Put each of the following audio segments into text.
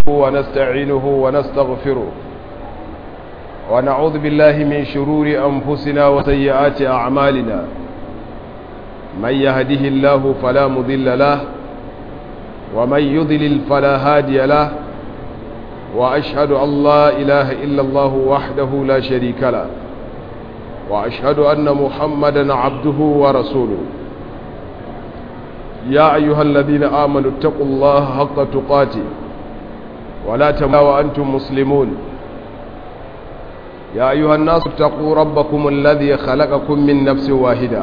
ونستعينه ونستغفره ونعوذ بالله من شرور أنفسنا وسيئات أعمالنا من يهده الله فلا مضل له ومن يضلل فلا هادي له وأشهد أن لا إله إلا الله وحده لا شريك له وأشهد أن محمدا عبده ورسوله يا أيها الذين آمنوا اتقوا الله حق تقاته ولا تموتوا وأنتم مسلمون يا أيها الناس اتقوا ربكم الذي خلقكم من نفس واحدة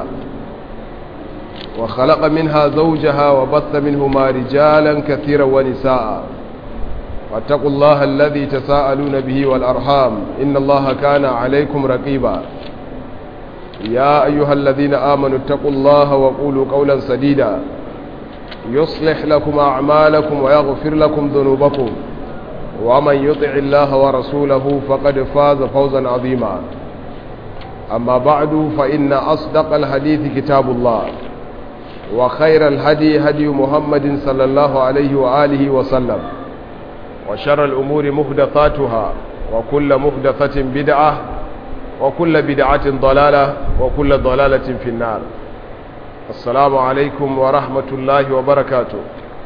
وخلق منها زوجها وبث منهما رجالا كثيرا ونساء واتقوا الله الذي تساءلون به والأرحام إن الله كان عليكم رقيبا يا أيها الذين آمنوا اتقوا الله وقولوا قولا سديدا يصلح لكم أعمالكم ويغفر لكم ذنوبكم ومن يطع الله ورسوله فقد فاز فوزا عظيما أما بعد فإن أصدق الحديث كتاب الله وخير الهدي هدي محمد صلى الله عليه وآله وسلم وشر الأمور مهدثاتها وكل مهدثة بدعة وكل بدعة ضلالة وكل ضلالة في النار السلام عليكم ورحمة الله وبركاته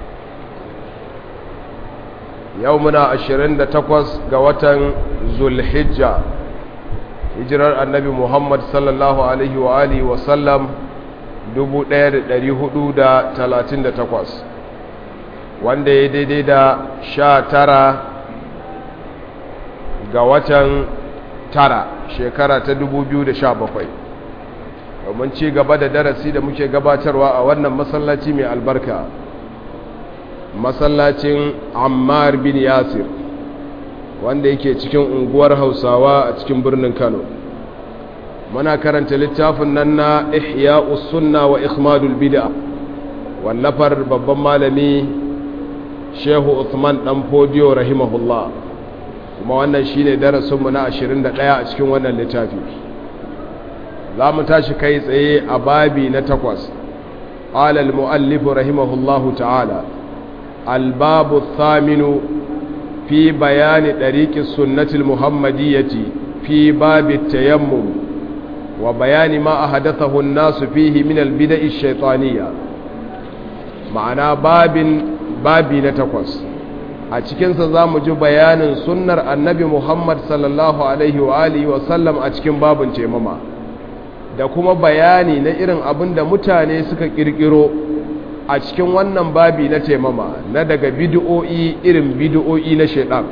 يومنا عشرين تقوز قوة ذو الحجة هجرة النبي محمد صلى الله عليه وآله وسلم dubu ɗaya da ɗari hudu da talatin da takwas wanda ya daidai da sha tara ga watan tara shekara ta dubu biyu da sha bakwai domin ci gaba da darasi da muke gabatarwa a wannan masallaci mai albarka masallacin ammar bin yasir wanda yake cikin unguwar hausawa a cikin birnin kano muna karanta littafin nan na ihya sunna wa ikhmadul bid'a wallafar babban malami shehu Uthman dan fodiyo rahimahullah kuma wannan shine darasinmu na 21 a cikin wannan littafi za mu tashi kai tsaye a babi na takwas qala al-muallif rahimahullahu ta'ala al-babu thaminu fi bayani dariqi sunnati al-muhammadiyyati fi babi tayammum وبيان ما أحدثه الناس فيه من البدع الشيطانية معنى باب بابي نتقص أتكين سزام جو بيان سنة النبي محمد صلى الله عليه وآله وسلم أتكين باب تيمما da kuma bayani na irin abin da mutane suka kirkiro a cikin wannan babi na taimama na daga bid'o'i irin bid'o'i na shaitan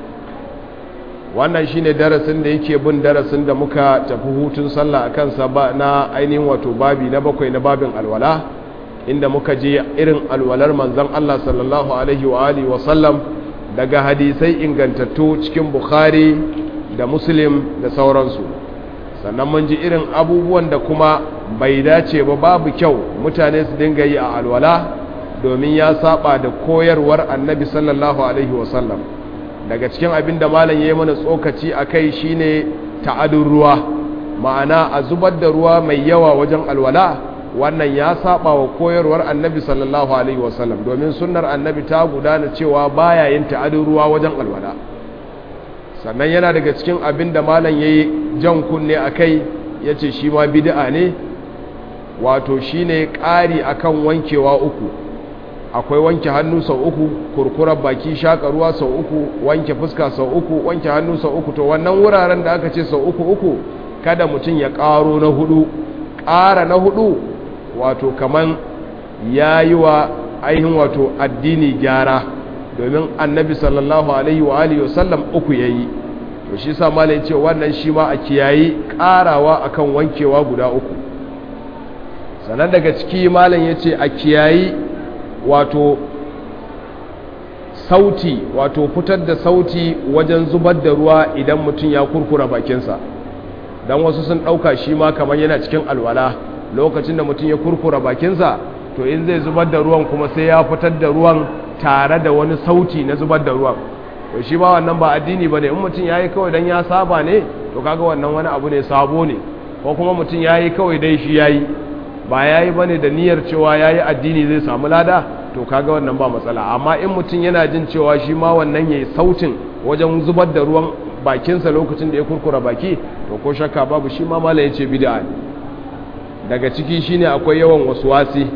wannan shine darasin da yake bin darasin da muka tafi hutun sallah a kansa ba na ainihin wato babi na bakwai na babin alwala inda muka je irin alwalar manzon Allah sallallahu alaihi wa alihi wa sallam daga hadisai ingantattu cikin Bukhari da Muslim da sauransu sannan mun ji irin abubuwan da kuma bai dace ba babu kyau mutane su dinga yi a alwala domin ya saba da koyarwar annabi sallallahu alaihi wa sallam daga cikin abin da malam ya yi mana tsokaci a kai shi ne ta'adun ruwa ma'ana a zubar da ruwa mai yawa wajen alwala wannan ya saba wa koyarwar annabi sallallahu alaihi wasallam domin sunnar annabi ta gudana cewa baya yin ta'adun ruwa wajen alwala sannan yana daga cikin abin da malam ya yi jan kunne a kai ya ce shi ma bid'a ne wato shi ne ƙari akan wankewa uku akwai wanke hannu sau uku kurkurar baki shaka ruwa sau uku wanke fuska sau uku wanke hannu sau uku to wannan wuraren da aka ce sau uku uku kada mutum ya ƙaro na hudu ƙara na hudu wato kaman ya yi wa ainihin wato addini gyara domin annabi sallallahu alaihi wa alihi wasallam uku ya yi to shi sa malai ce wannan shi ma a kiyayi ƙarawa akan wankewa guda uku sannan daga ciki malam ya ce a kiyayi wato sauti wato fitar da sauti wajen zubar da ruwa idan mutum ya kurkura bakinsa don wasu sun ɗauka shi ma kamar yana cikin alwala lokacin da mutum ya kurkura bakinsa to in zai zubar da ruwan kuma sai ya fitar da ruwan tare da wani sauti na zubar da ruwan to shi ma wannan ba addini ba ne in mutum ya yi kawai don ya saba ne to kaga wannan wani abu ne sabo ne ko kuma mutum ya yi kawai dai shi ya yi ba ya yi ba ne da niyyar cewa ya yi addini zai samu lada to kaga wannan ba matsala amma in mutum yana jin cewa shi ma wannan yayi sautin wajen zubar da ruwan bakinsa lokacin da ya kurkura baki to ko shakka babu shi ma mala yace bid'a ne daga ciki shine akwai yawan waswasi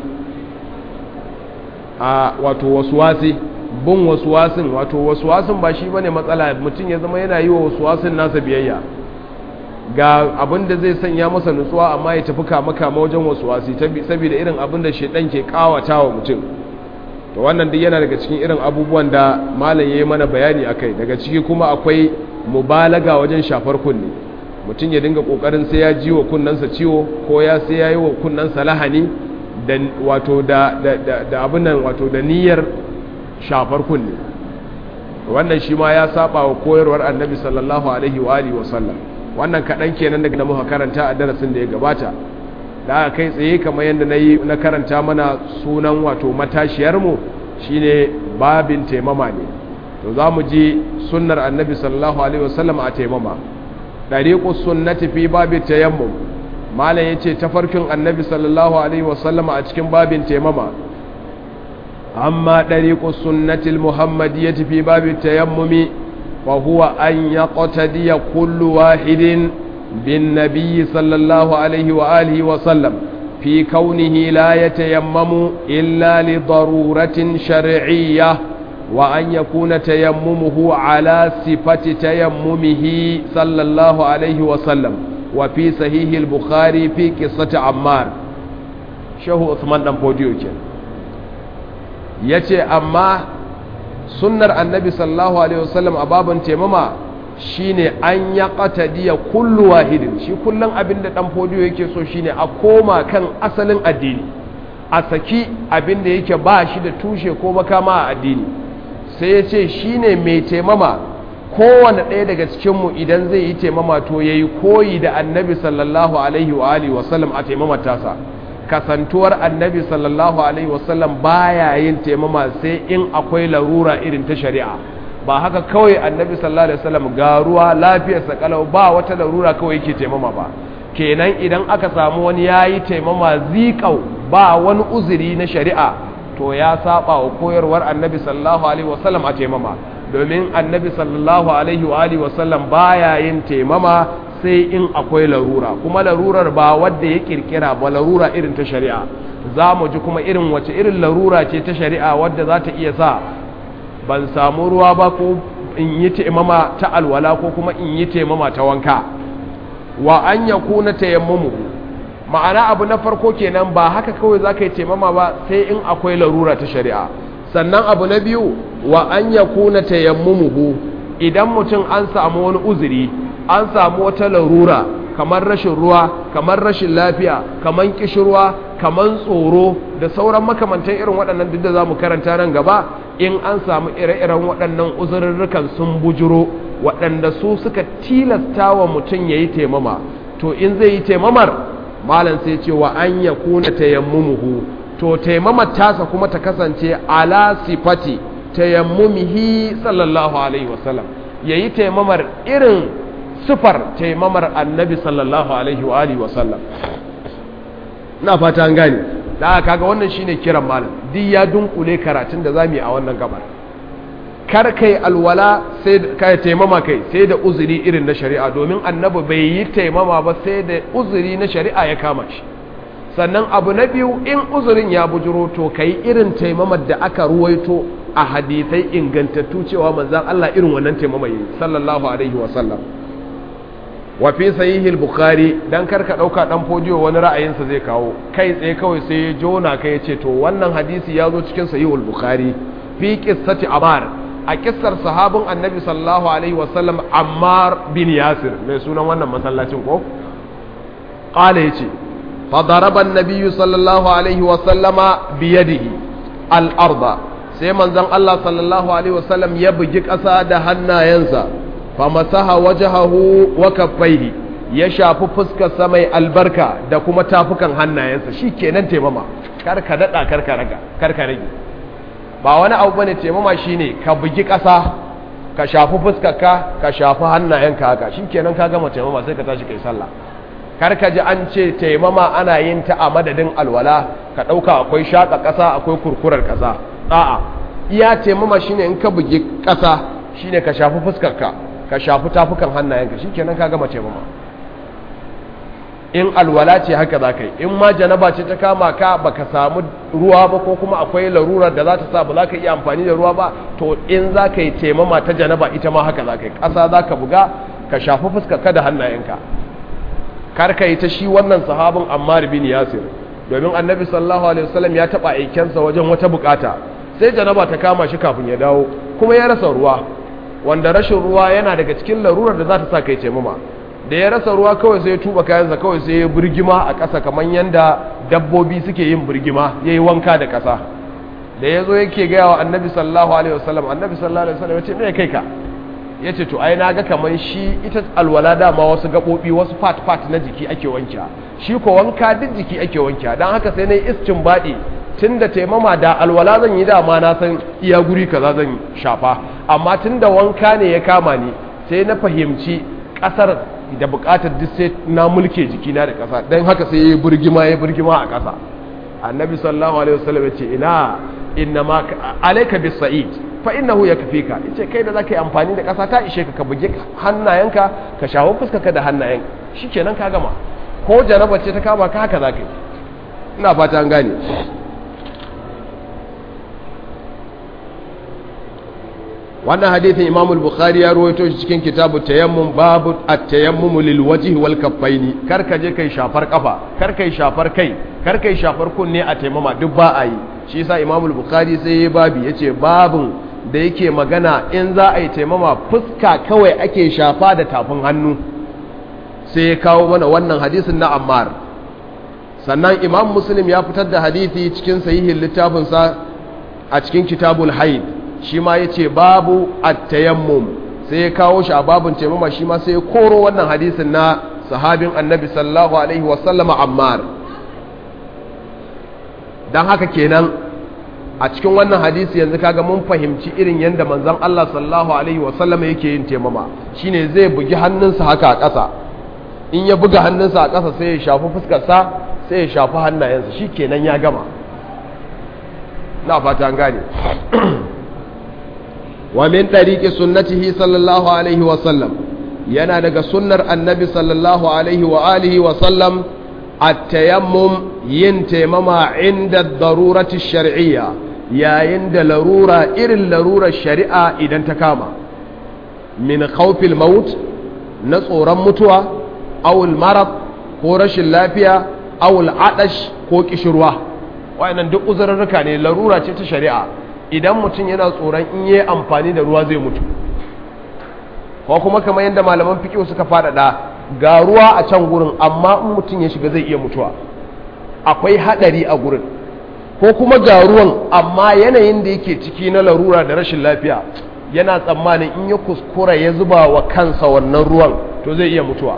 a wato waswasi bin waswasin wato waswasin ba shi bane matsala mutum ya zama yana yi wa waswasin nasa biyayya ga abin da zai sanya masa nutsuwa amma ya tafi kama kama wajen waswasi saboda irin abin da shedan ke kawata wa mutum to wannan duk yana daga cikin irin abubuwan da malam yayi mana bayani akai daga ciki kuma akwai mubalaga wajen shafar kunne mutum ya dinga kokarin sai ya ji wa kunnansa ciwo ko ya sai ya yi wa kunnansa lahani da wato da da da abin nan wato da niyyar shafar kunne wannan shi ma ya saba wa koyarwar annabi sallallahu alaihi wa alihi wa sallam wannan kaɗan kenan daga muka karanta a darasin da ya gabata da aka kai tsaye kamar yadda na yi na karanta mana sunan wato matashiyarmu shine babin taimama ne to za mu ji sunnar annabi sallallahu alaihi wasallam a taimama ɗariƙus sunnati fi babin tayammum malam ya ce tafarkin annabi sallallahu alaihi wasallam a cikin babin taimama amma ɗariƙus sunnatil muhammadiyyati fi babin tayammumi وهو أن يقتدي كل واحد بالنبي صلى الله عليه وآله وسلم في كونه لا يتيمم إلا لضرورة شرعية وأن يكون تيممه على صفة تيممه صلى الله عليه وسلم وفي صحيح البخاري في قصة عمار شهو عثمان نمبوديو يتي أما sunnar annabi sallallahu alaihi wasallam a babin taimama shine an ya qatadiya kullu wahidin shi kullun abinda dan fodiyo yake so shine a koma kan asalin addini a saki abinda yake ba shi da tushe ko makama a addini sai ya ce shine mai taimama kowane ɗaya daga cikinmu idan zai yi taimama to ya yi koyi da annabi sallallahu alaihi wa alihi wasallam a taimama tasa kasantuwar annabi sallallahu alaihi wasallam baya yin taimama sai in akwai larura irin ta shari'a ba haka kawai annabi sallallahu alaihi wasallam ga ruwa lafiyarsa kalau ba wata larura kawai yake taimama ba kenan idan aka samu wani yayi taimama zikau ba wani uzuri na shari'a to ya saba wa koyarwar annabi sallallahu alaihi wasallam a taimama domin annabi sallallahu alaihi wa alihi wasallam baya yin taimama sai in akwai larura kuma larurar ba wadda ya kirkira ba larura irin ta shari'a za mu ji kuma irin wace irin larura ce ta shari'a wadda za ta iya sa ban samu ruwa ba ko in yi taimama ta alwala ko kuma in yi taimama ta wanka wa an ya kuna tayammumu ma'ana abu na farko kenan ba haka kawai za ka yi taimama ba sai in akwai larura ta shari'a sannan abu na biyu wa an ya kuna tayammumuhu idan mutum an samu wani uzuri an samu wata larura kamar rashin ruwa kamar rashin lafiya kamar kishirwa kamar tsoro da sauran makamantan irin waɗannan duk da za mu karanta nan gaba in an samu ire-iren waɗannan uzurrukan sun bujuro waɗanda su suka tilasta wa mutum ya yi taimama to in zai yi taimamar malam sai ce wa an ya kuna tayammumuhu to taimamar tasa kuma ta kasance ala sifati tayammumihi sallallahu alaihi wasallam ya yi taimamar irin sifar taimamar annabi sallallahu alaihi wa alihi wasallam na fata an gane da kaga wannan shine kiran malam duk ya dunkule karatun da zamu yi a wannan gabar kar kai alwala sai kai taimama kai sai da uzuri irin na shari'a domin annabi bai yi taimama ba sai da uzuri na shari'a ya kama shi sannan abu na biyu in uzurin ya bujuro to kai irin taimamar da aka ruwaito a hadisai ingantattu cewa manzon Allah irin wannan taimama yi sallallahu alaihi wa sallam wa fi sahihil bukhari dan karka dauka dan fodiyo wani ra'ayinsa zai kawo kai tsaye kawai sai ya jona kai ce to wannan hadisi ya zo cikin sahihul bukhari fi qissati amar a kissar sahabin annabi sallallahu alaihi wasallam ammar bin yasir mai sunan wannan masallacin ko qala yace fa daraba an-nabiy sallallahu alaihi wasallama bi yadihi al-arda sai manzon Allah sallallahu alaihi wasallam ya bugi ƙasa da hannayensa famasaha wajahahu wa kaffaihi ya shafi fuskarsa mai albarka da kuma tafukan hannayensa shi kenan taimama karka daɗa karka raga karka rage ba wani abu bane taimama shine ka bugi ƙasa ka shafi fuskarka ka shafi hannayenka haka shi kenan ka gama taimama sai ka tashi kai sallah karka ji an ce taimama ana yin ta a madadin alwala ka ɗauka akwai shaƙa ƙasa akwai kurkurar ƙasa a'a iya taimama shine in ka bugi ƙasa shine ka shafi fuskarka ka shafi tafukan hannayenka shikenan ka gama taimama in alwala ce haka za ka yi in ma janaba ce ta kama ka baka samu ruwa ba ko kuma akwai larurar da za ta sa ba za ka iya amfani da ruwa ba to in za ka yi taimama ta janaba ita ma haka za ka yi ƙasa za ka buga ka shafi fuskarka da hannayenka kar ka yi ta shi wannan sahabin ammar bin yasir domin annabi sallallahu alaihi wasallam ya taba aikensa wajen wata bukata sai janaba ta kama shi kafin ya dawo kuma ya rasa ruwa wanda rashin ruwa yana daga cikin larurar da za ta sa kai taimama da ya rasa ruwa kawai sai ya tuba kayansa kawai sai ya burgima a ƙasa kamar yadda dabbobi suke yin burgima ya yi wanka da ƙasa da ya zo yake gaya wa annabi sallallahu alaihi wasallam annabi sallallahu alaihi wasallam ya ce me kai ka ya ce to ai na ga kamar shi ita alwala dama wasu gaɓoɓi wasu fat-fat na jiki ake wanka shi ko wanka duk jiki ake wanka don haka sai na yi iscin baɗi tun da taimama da alwala zan yi dama na san iya guri kaza zan shafa amma tun da wanka ne ya kama ni sai na fahimci ƙasar da buƙatar duk sai na mulke jikina da ƙasa don haka sai ya yi burgima ya burgima a ƙasa annabi sallallahu alaihi wasallam ya ce ina inna ma alaika bis sa'id fa innahu yakfika yace kai da zaka yi amfani da ƙasa ta ishe ka ka buge hannayenka ka shawo fuskarka da hannayen shikenan ka gama ko jaraba ce ta kama ka haka zaka yi ina fata an gane wannan hadithin Imam al-Bukhari ya rawaito shi cikin kitabu tayammum babu at-tayammum lil wajhi wal kaffaini kar ka je kai shafar kafa kar kai shafar kai kar kai shafar kunne a taimama duk ba a yi shi yasa Imam al-Bukhari sai ya babi yace babun da yake magana in za a yi taimama fuska kawai ake shafa da tafin hannu sai ya kawo mana wannan hadisin na Ammar sannan Imam Muslim ya fitar da hadisi cikin sahihin littafinsa a cikin kitabul haid shi ma ya ce babu attayammum sai ya kawo shi a babin taimama shi ma sai ya koro wannan hadisin na sahabin annabi sallallahu alaihi wasallama ammar don haka kenan a cikin wannan hadisi yanzu kaga mun fahimci irin yadda manzon Allah sallallahu alaihi wasallama yake yin taimama shine zai bugi hannunsa haka a ƙasa in ya buga hannunsa a ƙasa sai ya shafi fuskarsa sai ya shafi hannayensa shi kenan ya gama na fata an gane ومن طريق سنته صلى الله عليه وسلم yana daga sunnar annabi sallallahu alaihi wa alihi wa sallam at-tayammum yin taimama inda darurati shar'iyya yayin da larura irin larurar shari'a idan ta kama min khawfil maut na tsoron mutuwa awul marad ko rashin lafiya awul adash ko kishirwa wayannan duk uzurruka ne larura ce ta shari'a idan mutum yana tsoron in yi amfani da ruwa zai mutu ko kuma kamar yadda malaman fikiyo suka faɗaɗa ga ruwa a can gurin amma in mutum ya shiga zai iya mutuwa akwai haɗari a gurin ko kuma ga ruwan amma yanayin da yake ciki na larura da rashin lafiya yana tsammanin in ya kuskura ya zuba wa kansa wannan ruwan to zai iya mutuwa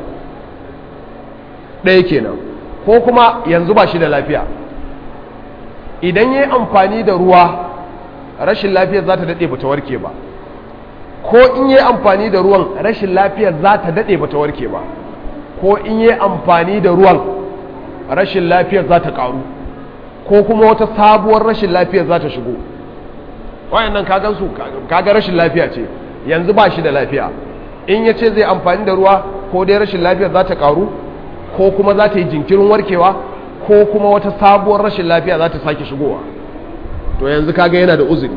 ɗaya kenan ko kuma yanzu ba shi da lafiya idan ya yi amfani da ruwa rashin lafiyar za ta daɗe ba ta warke ba ko in yi amfani da ruwan rashin lafiyar za ta daɗe ba ta warke ba ko in yi amfani da ruwan rashin lafiyar za ta ƙaru ko kuma wata sabuwar rashin lafiyar za ta shigo wayannan kagan su kaga rashin lafiya ce yanzu ba shi da lafiya in ya ce zai amfani da ruwa ko dai rashin lafiyar za ta ƙaru ko kuma za ta yi jinkirin warkewa ko kuma wata sabuwar rashin lafiya za ta sake shigowa to yanzu kaga yana da uzuri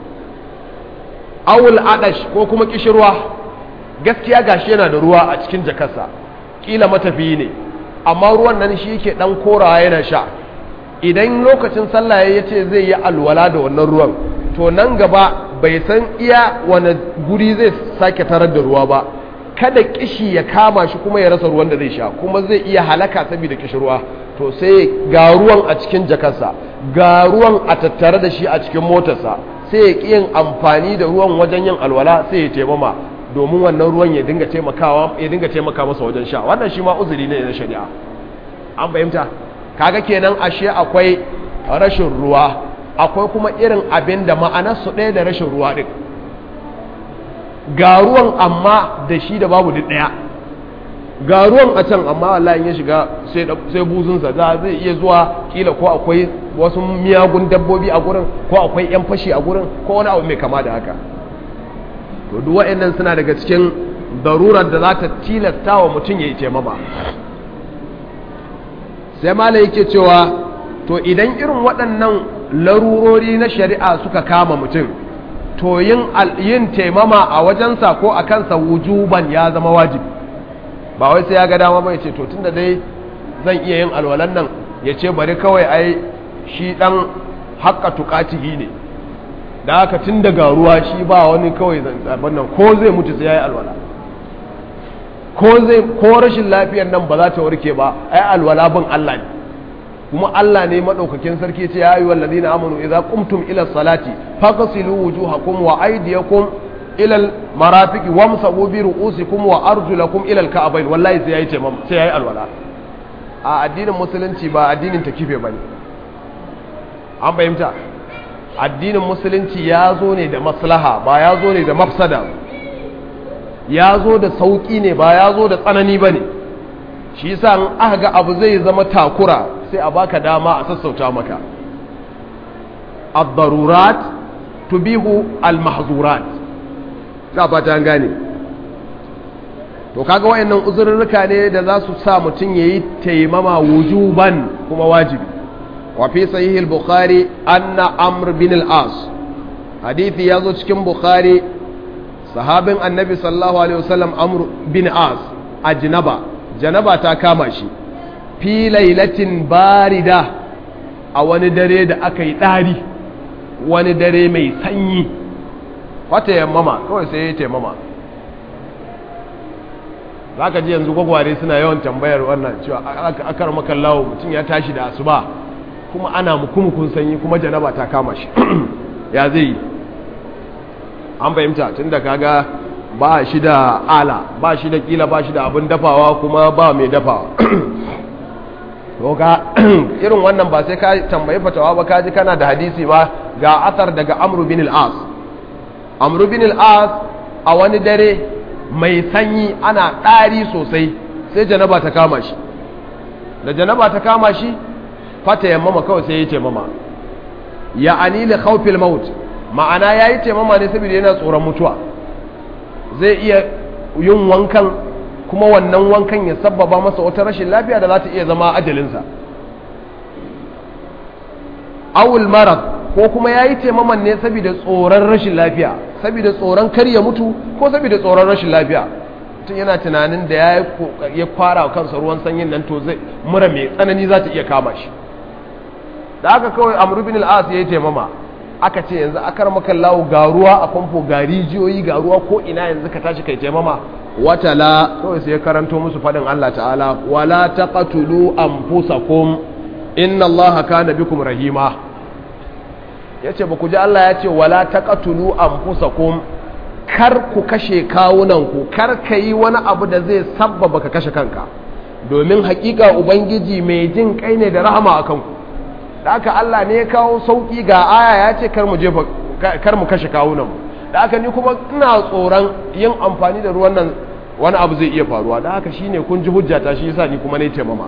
awul adash ko kuma kishirwa gaskiya gashi yana da ruwa a cikin jakarsa kila matafiyi ne amma ruwan nan shi yake dan korawa yana sha idan lokacin sallah ya ce zai yi alwala da wannan ruwan to nan gaba bai san iya wani guri zai sake tarar da ruwa ba kada kishi ya kama shi kuma ya rasa ruwan da zai sha kuma zai iya halaka saboda kishirwa to sai ga ruwan a cikin jakarsa ga ruwan a tattare da shi a cikin motarsa sai ya ƙi yin amfani da ruwan wajen yin alwala sai ya taimama domin wannan ruwan ya dinga taimakawa ya dinga taimaka masa wajen sha wannan shi ma uzuri ne na shari'a an fahimta kaga kenan ashe akwai rashin ruwa akwai kuma irin abin da ma'anarsu ɗaya da rashin ruwa ɗin ga ruwan amma da shi da babu duk ɗaya ga ruwan a can amma wallahi in ya shiga sai buzunsa za zai iya zuwa kila ko akwai wasu miyagun dabbobi a gurin ko akwai yan fashi a gurin ko wani abu mai kama da haka to duk wa'annan suna daga cikin darurar da za ta tilasta wa mutum ya yi taimama sai mala yake cewa to idan irin waɗannan larurori na shari'a suka kama mutum to yin taimama a wajensa ko a kansa wujuban ya zama wajibi ba wai sai ya ga dama ba ya ce to tunda dai zan iya yin alwalan nan ya ce bari kawai ai shi dan haƙƙa tuƙatihi ne da haka tun daga ruwa shi ba wani kawai zaɓen nan ko zai mutu sai ya yi alwala ko zai ko rashin lafiyar nan ba za ta warke ba ai alwala bin Allah ne kuma Allah ne madaukakin sarki ce ya ayyuhal ladina amanu idza qumtum ila salati faghsilu wujuhakum wa aydiyakum ila al marafiqi wamsahu bi ru'usikum wa arjulakum ila al ka'bayn wallahi sai yayi tamam sai yayi alwala a addinin musulunci ba addinin takife bane an fahimta addinin musulunci ya zo ne da maslaha ba ya zo ne da mafsada ya zo da sauki ne ba ya zo da tsanani bane shi yasa in aka ga abu zai zama takura sai a baka dama a sassauta maka ad-darurat tubihu al-mahzurat ta fata gane to kaga wayannan uzurruka ne da za su sa mutum yayi taimama wujuban kuma wajibi wa fi sahih al-bukhari anna amr bin al-as hadisi yazo cikin bukhari sahabin annabi sallallahu alaihi wasallam amr bin as ajnaba janaba ta kama shi fi lailatin barida a wani dare da aka yi ɗari wani dare mai sanyi wata yammama kawai sai ya taimama za ka ji yanzu gwagware suna yawan tambayar wannan cewa akar makallawo mutum ya tashi da asuba kuma ana mukumukun sanyi kuma janaba ta kama shi ya zai yi an fahimta tun da kaga ba shi da ala ba shi da kila ba shi da abin dafawa kuma ba mai dafawa ga irin wannan ba sai ka tambayi fatawa ba kaji kana da hadisi ba ga athar daga amru bin al-as amru bin al-as a wani dare mai sanyi ana ɗari sosai sai janaba ta kama shi da janaba ta kama shi fata yammama kawai sai ya taimama ya anili khawfil maut ma'ana yayi taimama ne saboda yana tsoron mutuwa zai iya yin wankan kuma wannan wankan ya sabbaba masa wata rashin lafiya da za ta iya zama ajalinsa awul marad ko kuma ya yi taimaman ne saboda tsoron rashin lafiya saboda tsoron kar ya mutu ko saboda tsoron rashin lafiya tun yana tunanin da ya kwara kansa ruwan sanyin nan to zai mura mai tsanani za ta iya kama shi da aka kawai amru bin al-as ya yi taimama aka ce yanzu akar maka lawo ga ruwa a famfo ga rijiyoyi ga ruwa ko ina yanzu ka tashi kai taimama watala kawai sai ya karanto musu faɗin Allah ta'ala wala taqatulu anfusakum inna Allaha kana bikum rahima yace ba ku ji Allah ya ce wala taqatulu anfusakum kar ku kashe kawunan ku kar ka yi wani abu da zai sabbaba ka kashe kanka domin hakika ubangiji mai jin kai ne da rahama akan ku da haka Allah ne ya kawo sauki ga aya ya ce kar mu jefa kar mu kashe kawunan mu da haka ni kuma ina tsoron yin amfani da ruwan nan wani abu zai iya faruwa da haka shine kun ji hujjata shi yasa ni kuma ne taimama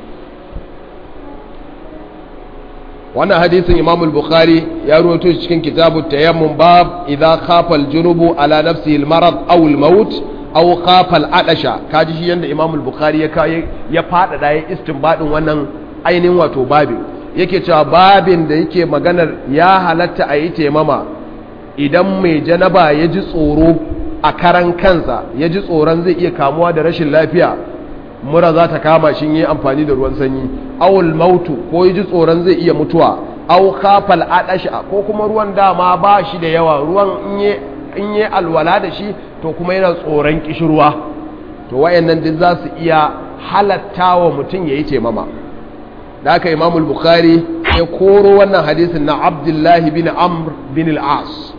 wannan hadisin Imam al-Bukhari ya rawaito shi cikin kitabut tayammum bab idza khafa al-junubu ala nafsihi al-marad aw al-maut aw khafa al-adasha kaji shi yanda Imam al-Bukhari ya kai ya fada ya istinbadin wannan ainihin wato babin yake cewa babin da yake maganar ya halatta a yi taimama idan mai janaba ya ji tsoro a karan kansa ya ji tsoron zai iya kamuwa da rashin lafiya mura za ta kama shi yi amfani da ruwan sanyi awul mautu ko ya ji tsoron zai iya mutuwa aw khafal adasha ko kuma ruwan dama ba shi da yawa ruwan in yi alwala da shi to kuma yana tsoron kishirwa to wayannan duk za su iya halatta wa mutum ya yi taimama da aka imamul bukhari ya koro wannan hadisin na abdullahi bin amr bin al'as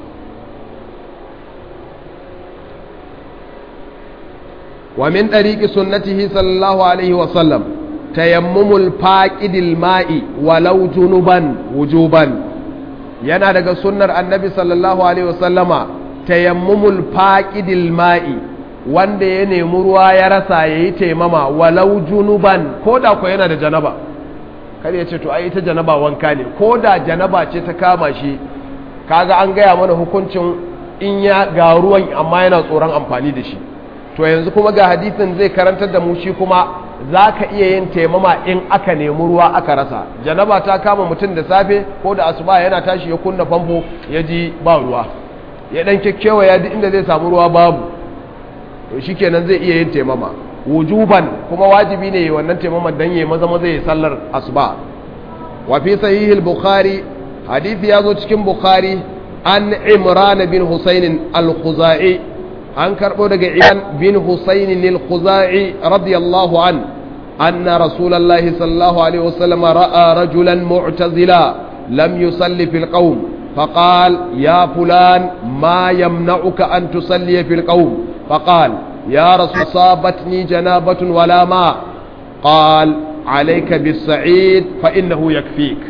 wa min ɗariƙi sunnatihi sallallahu alaihi wasallam tayammumul faƙidil ma'i walau junuban wujuban yana daga sunnar annabi sallallahu alaihi wasallama tayammumul faƙidil ma'i wanda ya nemi ruwa ya rasa ya yi taimama walau junuban ko da ko yana da janaba kar ya ce to ai ita janaba wanka ne ko da janaba ce ta kama shi kaga an gaya mana hukuncin in ya ga ruwan amma yana tsoron amfani da shi to yanzu kuma ga hadisin zai karantar da mu shi kuma za ka iya yin taimama in aka nemi ruwa aka rasa janaba ta kama mutum da safe ko da asuba yana tashi ya kunna famfo ya ji ba ruwa ya dan kyakkyawa ya duk inda zai samu ruwa babu to shikenan zai iya yin taimama wujuban kuma wajibi ne wannan taimaman dan yayi maza maza yayi sallar asuba wa fi sahih al-bukhari hadisi yazo cikin bukhari an imran bin husayn al-khuzai an karbo daga imran bin husayn al-khuzai radiyallahu an anna rasulullahi sallallahu alaihi wasallam ra'a rajulan mu'tazila lam yusalli fil qawm فقال يا فلان ما يمنعك أن تصلي في القوم فقال يا رسول صابتني جنابة ولا ماء قال عليك بالسعيد فإنه يكفيك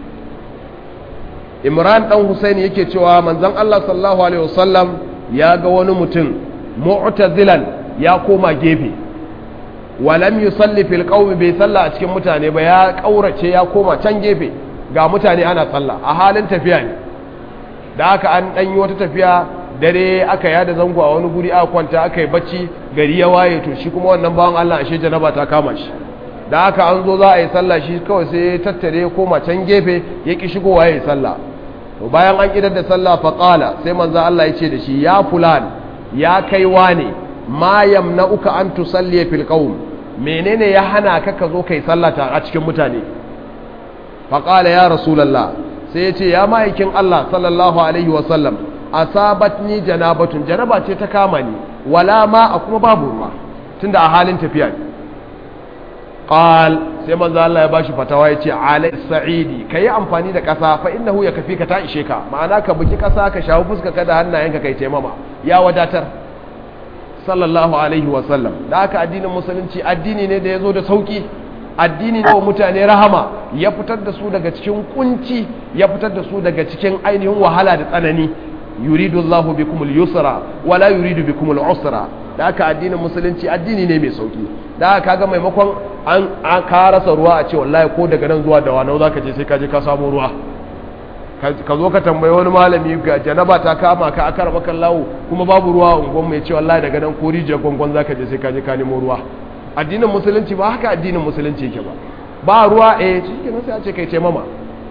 imran dan Hussein yake cewa manzon Allah sallallahu alaihi wasallam ya ga wani mutum mu'tazilan ya koma gefe walam yusalli fil qaumi bai salla a cikin mutane ba ya kaurace ya koma can gefe ga mutane ana sallah a halin tafiya ne da haka an dan yi wata tafiya dare aka yada zango a wani guri aka kwanta aka yi bacci gari ya waye to shi kuma wannan bawan Allah ashe janaba ta kama shi da haka an zo za a yi sallah shi kawai sai ya tattare koma can gefe ya ki shigowa ya yi sallah to bayan an idar da sallah fa qala sai manzo Allah ya ce da shi ya fulan ya kai wane ma yamna'uka an tusalli fil qaum menene ya hana ka ka zo kai sallah ta a cikin mutane fa qala ya rasulullah sai ya ce ya ma'aikin Allah sallallahu alaihi wa sallam asabatni janabatun janaba ce ta kama ni wala ma a kuma babu ruwa tunda a halin tafiya ne qal sai manzo Allah ya bashi fatawa yace alai sa'idi kai amfani da kasa fa innahu yakfi ka ta ishe ka ma'ana ka buki kasa ka shawo fuska ka da hannayenka kai taimama ya wadatar sallallahu alaihi wa sallam da haka addinin musulunci addini ne da yazo da sauki addini ne wa mutane rahama ya fitar da su daga cikin kunci ya fitar da su daga cikin ainihin wahala da tsanani yuridu Allahu bikumul yusra wala yuridu bikumul usra da haka addinin musulunci addini ne mai sauki da haka kaga maimakon an an ka rasa ruwa a ce wallahi ko daga nan zuwa da wani zaka je sai ka je ka samu ruwa ka zo ka tambayi wani malami ga janaba ta kama ka aka raba lawo kuma babu ruwa a unguwan mai ce wallahi daga nan ko rijiyar gongon zaka je sai ka je ka nemo ruwa addinin musulunci ba haka addinin musulunci yake ba ba ruwa eh shi kenan sai a ce kai ce mama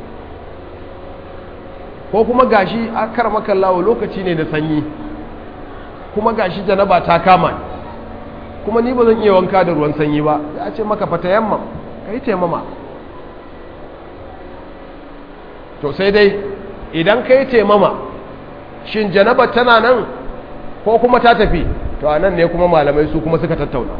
ko kuma gashi a karama kallawo lokaci ne da sanyi kuma gashi janaba ta kama ni kuma ni ba zan iya wanka da ruwan sanyi ba ya ce maka fata yamma ka yi taimama to sai dai idan ka yi taimama shin janaba tana nan ko kuma ta tafi to a nan ne kuma malamai su kuma suka tattauna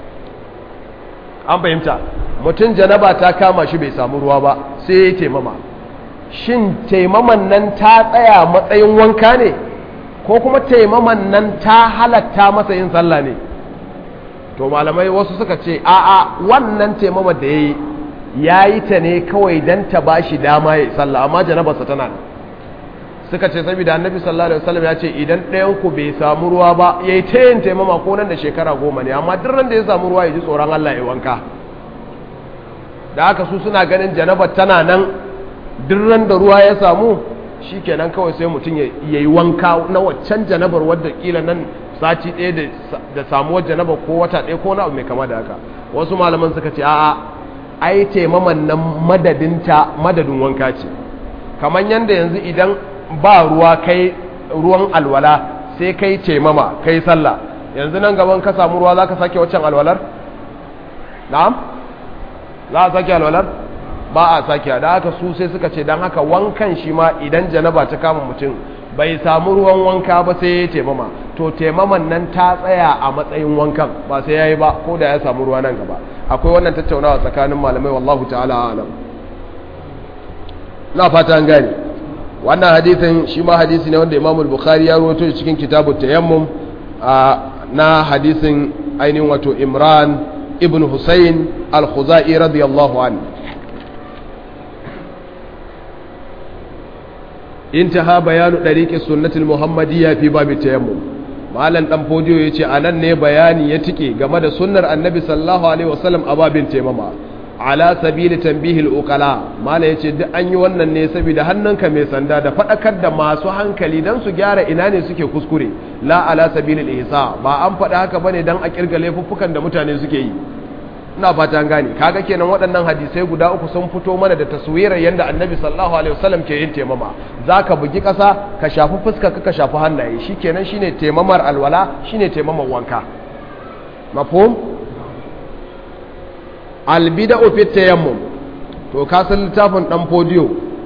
an fahimta mutum janaba ta kama shi bai samu ruwa ba sai ya yi taimama shin taimaman nan ta tsaya matsayin wanka ne ko kuma taimaman nan ta halatta masa yin sallah ne to malamai wasu suka ce a'a wannan taimama da ya yi ya yi ta ne kawai don ta ba shi dama ya yi sallah amma janabarsa tana nan suka ce saboda annabi sallallahu alaihi wasallam ya ce idan ɗayan ku bai samu ruwa ba ya yi ta yin taimama ko nan da shekara goma ne amma duk ran da ya samu ruwa ya ji tsoron Allah ya wanka da haka su suna ganin janabar tana nan duk ran da ruwa ya samu shi kenan kawai sai mutum ya yi wanka na waccan janabar wadda kila nan sati ɗaya da samuwar janabar ko wata ɗaya ko na abu mai kama da haka wasu malaman suka ce a'a ai taimaman nan madadinta madadin wanka ce kamar yadda yanzu idan ba ruwa kai ruwan alwala sai kai taimama kai sallah yanzu nan gaban ka samu ruwa za ka sake waccan alwalar na'am za a sake alwalar ba a sake da haka su sai suka ce don haka wankan shi ma idan janaba ta kama mutum bai samu ruwan wanka ba sai ya taimama to taimaman nan ta tsaya a matsayin wankan ba sai ya yi ba ko da ya samu ruwa nan gaba akwai wannan tattaunawa tsakanin malamai wallahu ta'ala alam na fata an gane wannan hadisin shi ma hadisi ne wanda imamul bukhari ya rawaito cikin kitabu tayammum na hadisin ainihin wato imran ibn husayn al-khuzai radiyallahu anhu انتهى بيان طريق السنة المحمدية في باب التيمم malam dan fodiyo yace anan ne bayani ya tike game da sunnar annabi sallallahu alaihi wasallam a babin taimama ala sabili tanbihil uqala mala yace duk an yi wannan ne saboda hannunka mai sanda da fadakar da masu hankali dan su gyara ina ne suke kuskure la ala sabilil ihsa ba an faɗa haka bane dan a kirga laifuffukan da mutane suke yi ina fata gane kaga kenan waɗannan hadisai guda uku sun fito mana da taswirar yanda annabi sallallahu alaihi wasallam ke yin taimama zaka bugi ƙasa ka shafi fuska ka shafi hannaye shikenan shine taimamar alwala shine taimamar wanka mafhum albida'u fi tayammum to ka san littafin dan podiyo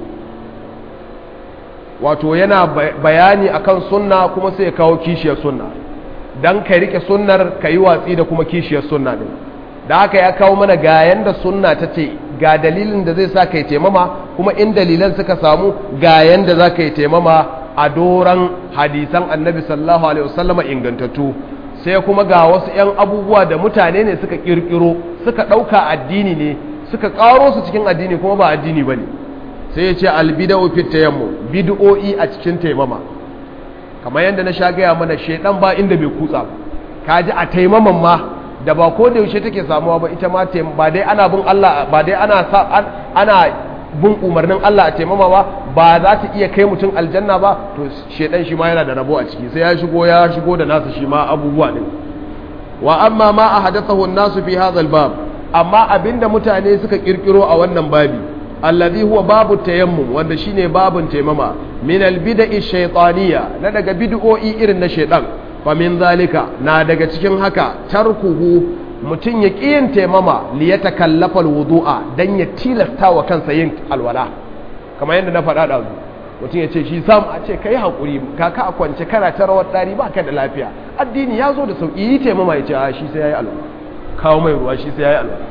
wato yana bayani akan sunna kuma sai ya kawo kishiyar sunna dan ka rike sunnar ka yi watsi da kuma kishiyar sunna din da haka ya kawo mana ga yanda sunna ta ce ga dalilin da zai sa ka yi taimama kuma in dalilan suka samu ga yanda za ka yi taimama a doran hadisan annabi sallallahu alaihi wasallama ingantattu sai kuma ga wasu 'yan abubuwa da mutane ne suka kirkiro suka ɗauka addini ne suka ƙaro su cikin addini kuma ba addini ba ne sai ya ce albida'u fit tayammu bid'o'i a cikin taimama kamar yadda na sha gaya mana shaidan ba inda bai kutsa ba kaji a taimaman ma da ba ko da yaushe take samuwa ba ita ma ba dai ana bin Allah ba dai ana ana bin umarnin Allah a taimama ba ba za ta iya kai mutum aljanna ba to shedan shi ma yana da rabo a ciki sai ya shigo ya shigo da nasu shi ma abubuwa din wa amma ma ahadathahu an-nasu fi hadha al-bab amma abinda mutane suka kirkiro a wannan babi alladhi huwa babu tayammum wanda shine babun taimama min al-bid'i shaytaniyya na daga bid'o'i irin na shedan fa min zalika na daga cikin haka tarkuhu mutum ya ƙi yin taimama li ya takallafa wudu'a don ya tilasta wa kansa yin alwala kamar yadda na faɗa da mutum ya ce shi sam a ce kai haƙuri kaka a kwance kana ta rawar ɗari ba ka da lafiya addini ya zo da sauƙi yi taimama ya ce a shi sai ya yi alwala kawo mai ruwa shi sai ya yi alwala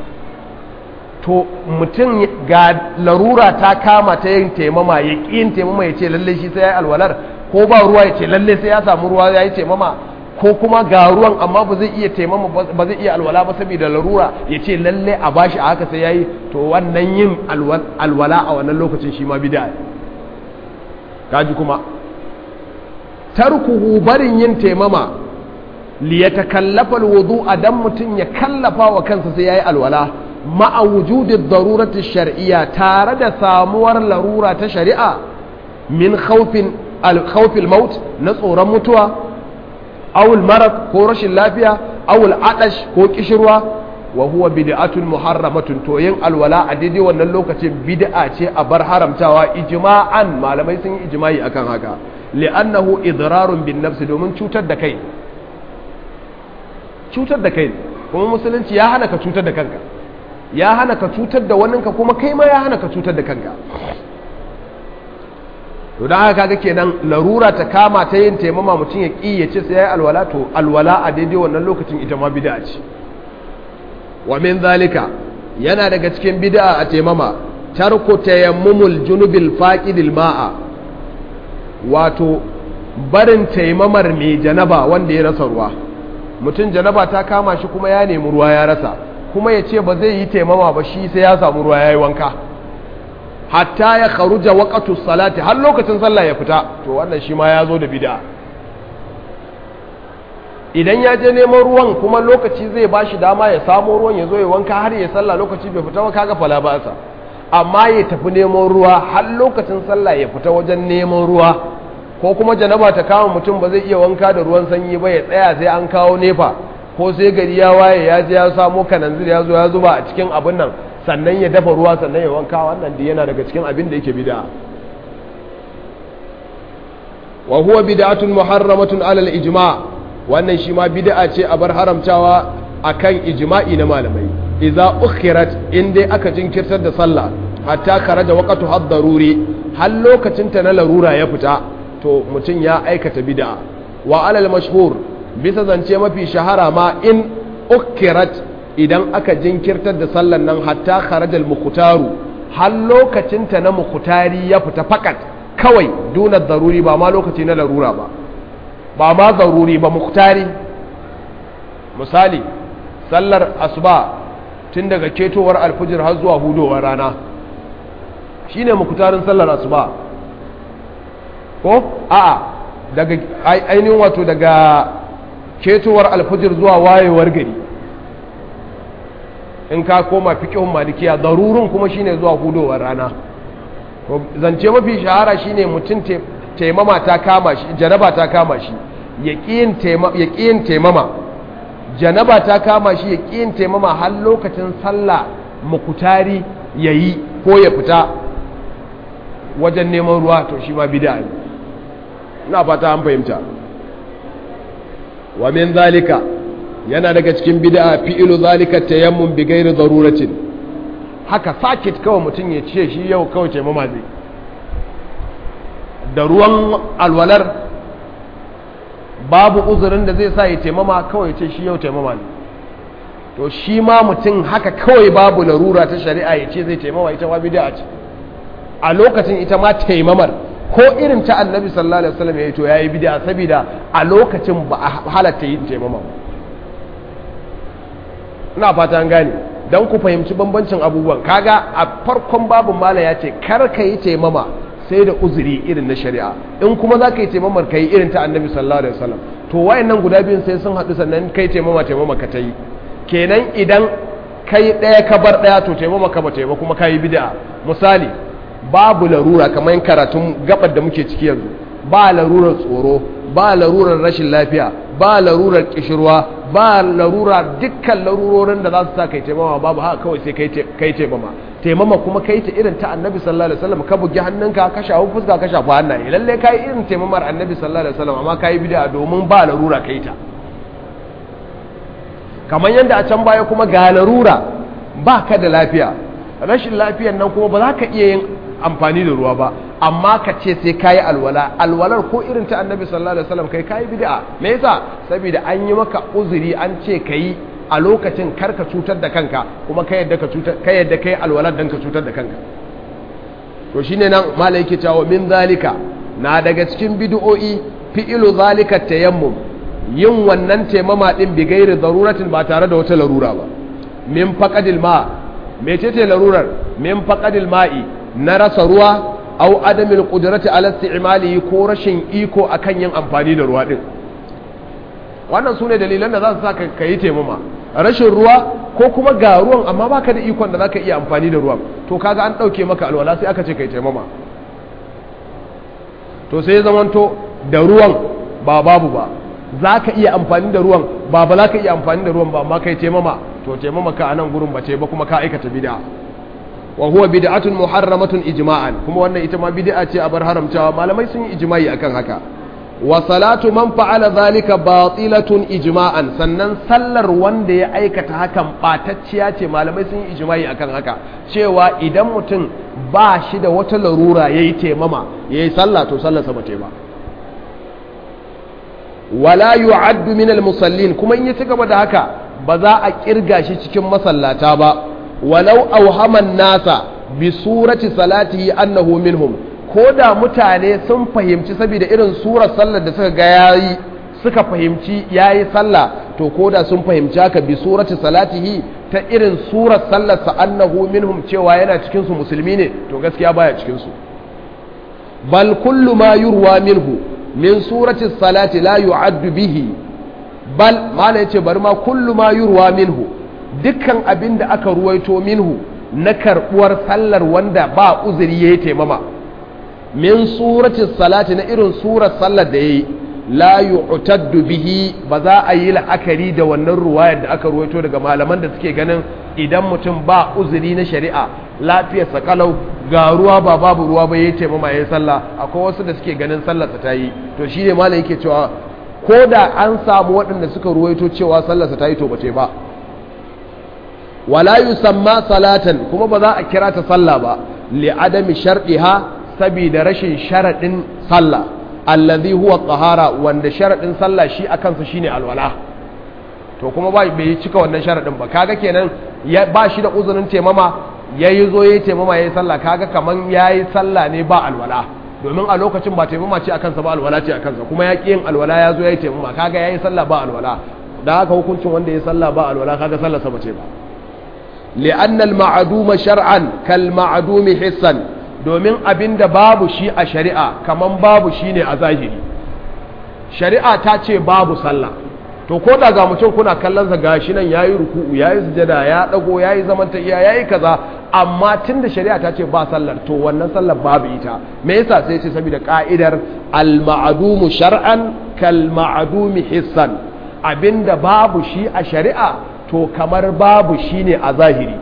to mutum ga larura ta kama ta yin taimama ya ƙi yin taimama ya ce lallai shi sai ya yi alwalar ko ba ruwa ya ce lallai sai ya samu ruwa ya yi taimama ko kuma ga ruwan amma ba zai iya taimama ba zai iya alwala ba saboda larura ya ce lalle a bashi a haka sai yayi to wannan yin alwala a wannan lokacin shi ma bid'a kaji kuma tarkuhu barin yin taimama li yatakallafa alwudu'a dan mutun ya kallafa wa kansa sai yayi alwala ma'a wujudi darurati shar'iyya tare da samuwar larura ta shari'a min khawfin al maut na tsoron mutuwa awul marad ko rashin lafiya awul adash ko kishirwa wa huwa bid'atun muharramatun to yin alwala a daidai wannan lokacin bid'a ce a bar haramtawa ijma'an malamai sun yi ijma'i akan haka li'annahu idrarun bin nafsi domin cutar da kai cutar da kai kuma musulunci ya hana ka cutar da kanka ya hana ka cutar da waninka kuma kai ma ya hana ka cutar da kanka to don haka kaga kenan larura ta kama ta yin taimama mutum ya ƙi ya ce sai ya yi alwala to alwala a daidai wannan lokacin ita ma bid'a ce wa min zalika yana daga cikin bid'a a taimama tarku tayammumul junubil faqidil ma'a wato barin taimamar mai janaba wanda ya rasa ruwa mutum janaba ta kama shi kuma ya nemi ruwa ya rasa kuma ya ce ba zai yi taimama ba shi sai ya samu ruwa ya yi wanka hatta ya kharuja waqtu salati har lokacin sallah ya fita to wannan shi ma ya zo da bid'a idan ya je neman ruwan kuma lokaci zai bashi dama ya samu ruwan ya zo ya wanka har ya sallah lokaci bai fita ba kaga fala ba sa amma ya tafi neman ruwa har lokacin sallah ya fita wajen neman ruwa ko kuma janaba ta kama mutum ba zai iya wanka da ruwan sanyi ba ya tsaya sai an kawo nefa ko sai gari ya waye ya je ya samo kananzir ya zo ya zuba a cikin abin nan sannan ya dafa ruwa sannan ya wanka wannan da yana daga cikin abin da yake bid'a wa huwa bid'atun muharramatun alal ijma' wannan shi ma bid'a ce a bar haramtawa akan ijma'i na malamai idza ukhirat in dai aka jinkirtar da sallah hatta kharaja waqtu had-daruri har lokacin ta na larura ya fita to mutum ya aikata bid'a wa alal mashhur bisa zance mafi shahara ma in ukhirat idan aka jinkirtar da sallan nan hatta kharajal mukutaru har lokacin ta na mukutari ya fita fakat kawai duna daruri ba ma lokaci na larura ba ba ma zaruri ba muktari misali sallar asuba tun daga ketowar alfijir har zuwa hudowar rana shine muktarin sallar asuba ko a'a daga ainihin wato daga ketowar alfajir zuwa wayewar gari in ka koma fiqhun malikiya darurun kuma shine zuwa hudowar rana to zance mafi shahara shine mutum taimama ta kama shi janaba ta kama shi yaqiyin taimama janaba ta kama shi yaqiyin taimama har lokacin sallah mukutari yayi ko ya fita wajen neman ruwa to shi ma bid'a ne ina fata an fahimta wa min zalika yana daga cikin bid'a fi'ilu zalika tayammum bi ghairi daruratin haka sakit kawai mutum ya ce shi yau kawai ce mama zai da ruwan alwalar babu uzurin da zai sa ya taimama kawai ya ce shi yau taimama ne to shi ma mutum haka kawai babu larura ta shari'a ya ce zai taimama ita ma bid'a ce a lokacin ita ma taimamar ko irin ta annabi sallallahu alaihi wasallam ya yi to yayi bid'a saboda a lokacin ba a halatta yin taimama ina fata an gane dan ku fahimci bambancin abubuwan kaga a farkon babin mala ya ce kar ka yi taimama sai da uzuri irin na shari'a in kuma za ka yi taimamar ka yi irin ta annabi sallallahu alaihi wasallam to wayannan guda biyun sai sun haɗu sannan kai taimama taimama ka ta yi kenan idan kai ɗaya ka bar ɗaya to taimama ka ba taimama kuma ka yi bid'a misali babu larura kamar karatun gabar da muke ciki yanzu ba larurar tsoro ba larurar rashin lafiya ba larurar kishirwa ba larura dukkan larurorin da za su sa kai taimama babu haka kawai sai kai taimama taimama kuma kai ta irin ta annabi sallallahu alaihi wasallam ka bugi hannunka ka shafi fuska ka shafi hannaye lalle kai irin taimamar annabi sallallahu alaihi wasallam amma kai bid'a domin ba larura kai ta kamar yadda a can baya kuma ga larura ba ka da lafiya rashin lafiyan nan kuma ba za ka iya yin amfani da ruwa ba amma ka ce sai kayi alwala alwalar ko irin ta annabi sallallahu alaihi wasallam kai kayi bid'a me yasa saboda an yi maka uzuri an ce kayi a lokacin karka cutar da kanka kuma kai yadda ka cutar kai yadda kai alwalar dan ka cutar da kanka to shine nan malai yake cewa min zalika na daga cikin bid'o'i fi'ilu zalika tayammum yin wannan taimama din bi gairi daruratin ba tare da wata larura ba min faqadil ma mecece larurar min faqadil ma'i na rasa ruwa au adamil qudrati ala isti'malihi ko rashin iko akan yin amfani da ruwa din wannan sune dalilan da za su saka kai taimama rashin ruwa ko kuma ga ruwan amma baka da ikon da zaka iya amfani da ruwan to kaga an dauke maka alwala sai aka ce kai taimama to sai zamanto da ruwan ba babu ba zaka iya amfani da ruwan ba ba za ka iya amfani da ruwan ba amma kai taimama to taimama ka anan gurin bace ba kuma ka aikata bid'a wa huwa bid'atun muharramatun ijma'an kuma wannan ita ma bid'a ce a bar haramtawa malamai sun yi ijma'i akan haka wa salatu man fa'ala zalika batilatun ijma'an sannan sallar wanda ya aikata hakan batacciya ce malamai sun yi ijma'i akan haka cewa idan mutum ba shi da wata larura yayi temama yayi sallah to sallar sa bace ba wala yu'addu min al-musallin kuma in ya ci gaba da haka ba za a kirga shi cikin masallata ba walau auhaman nasa bi surati salatihi annahu minhum ko da mutane sun fahimci saboda irin surar sallar da suka ga yayi suka fahimci yayi sallah to ko da sun fahimci haka bi surati salatihi ta irin surar sallar sa annahu minhum cewa yana cikin su musulmi ne to gaskiya baya cikin su bal kullu ma yurwa minhu min surati salati la yu'addu bihi bal mala yace bari ma kullu ma yurwa minhu dukkan abin da aka ruwaito minhu na karbuwar sallar wanda ba uzuri yayi taimama min surati salati na irin surar sallar da yayi la yu'taddu bihi ba za a yi la'akari da wannan ruwayar da aka ruwaito daga malaman da suke ganin idan mutum ba uzuri na shari'a lafiyar kalau ga ruwa ba babu ruwa ba yayi taimama yayi sallah akwai wasu da suke ganin sallar ta yi to shine malam yake cewa ko da an samu waɗanda suka ruwaito cewa sallarsa ta yi to bace ba wala yusamma salatan kuma ba za a kira ta sallah ba li adami shar'iha saboda rashin sharadin sallah allazi huwa tahara wanda sharadin sallah shi a kansa shine alwala to kuma ba bai cika wannan sharadin ba kaga kenan ya ba shi da uzurin temama yayi zo yayi temama yayi sallah kaga kaman yayi sallah ne ba alwala domin a lokacin ba taimama ce a kansa ba alwala ce a kansa kuma ya yin alwala ya zo ya yi taimama kaga ya yi sallah ba alwala da haka hukuncin wanda ya yi sallah ba alwala kaga sallah sama ce ba li'annal ma'aduma shar'an kal ma'adumi hissan domin abinda babu shi a shari'a kaman babu shi ne a zahiri shari'a ta ce babu sallah to ko da ga mutum kuna kallon sa gashi nan yayi ruku'u yayi sujada ya dago yayi zaman ta iya yayi kaza amma tunda shari'a ta ce ba sallar to wannan sallar babu ita me yasa sai ce saboda ka'idar al ma'dumu shar'an kal ma'dumi hissan abinda babu shi a shari'a to kamar babu shine a zahiri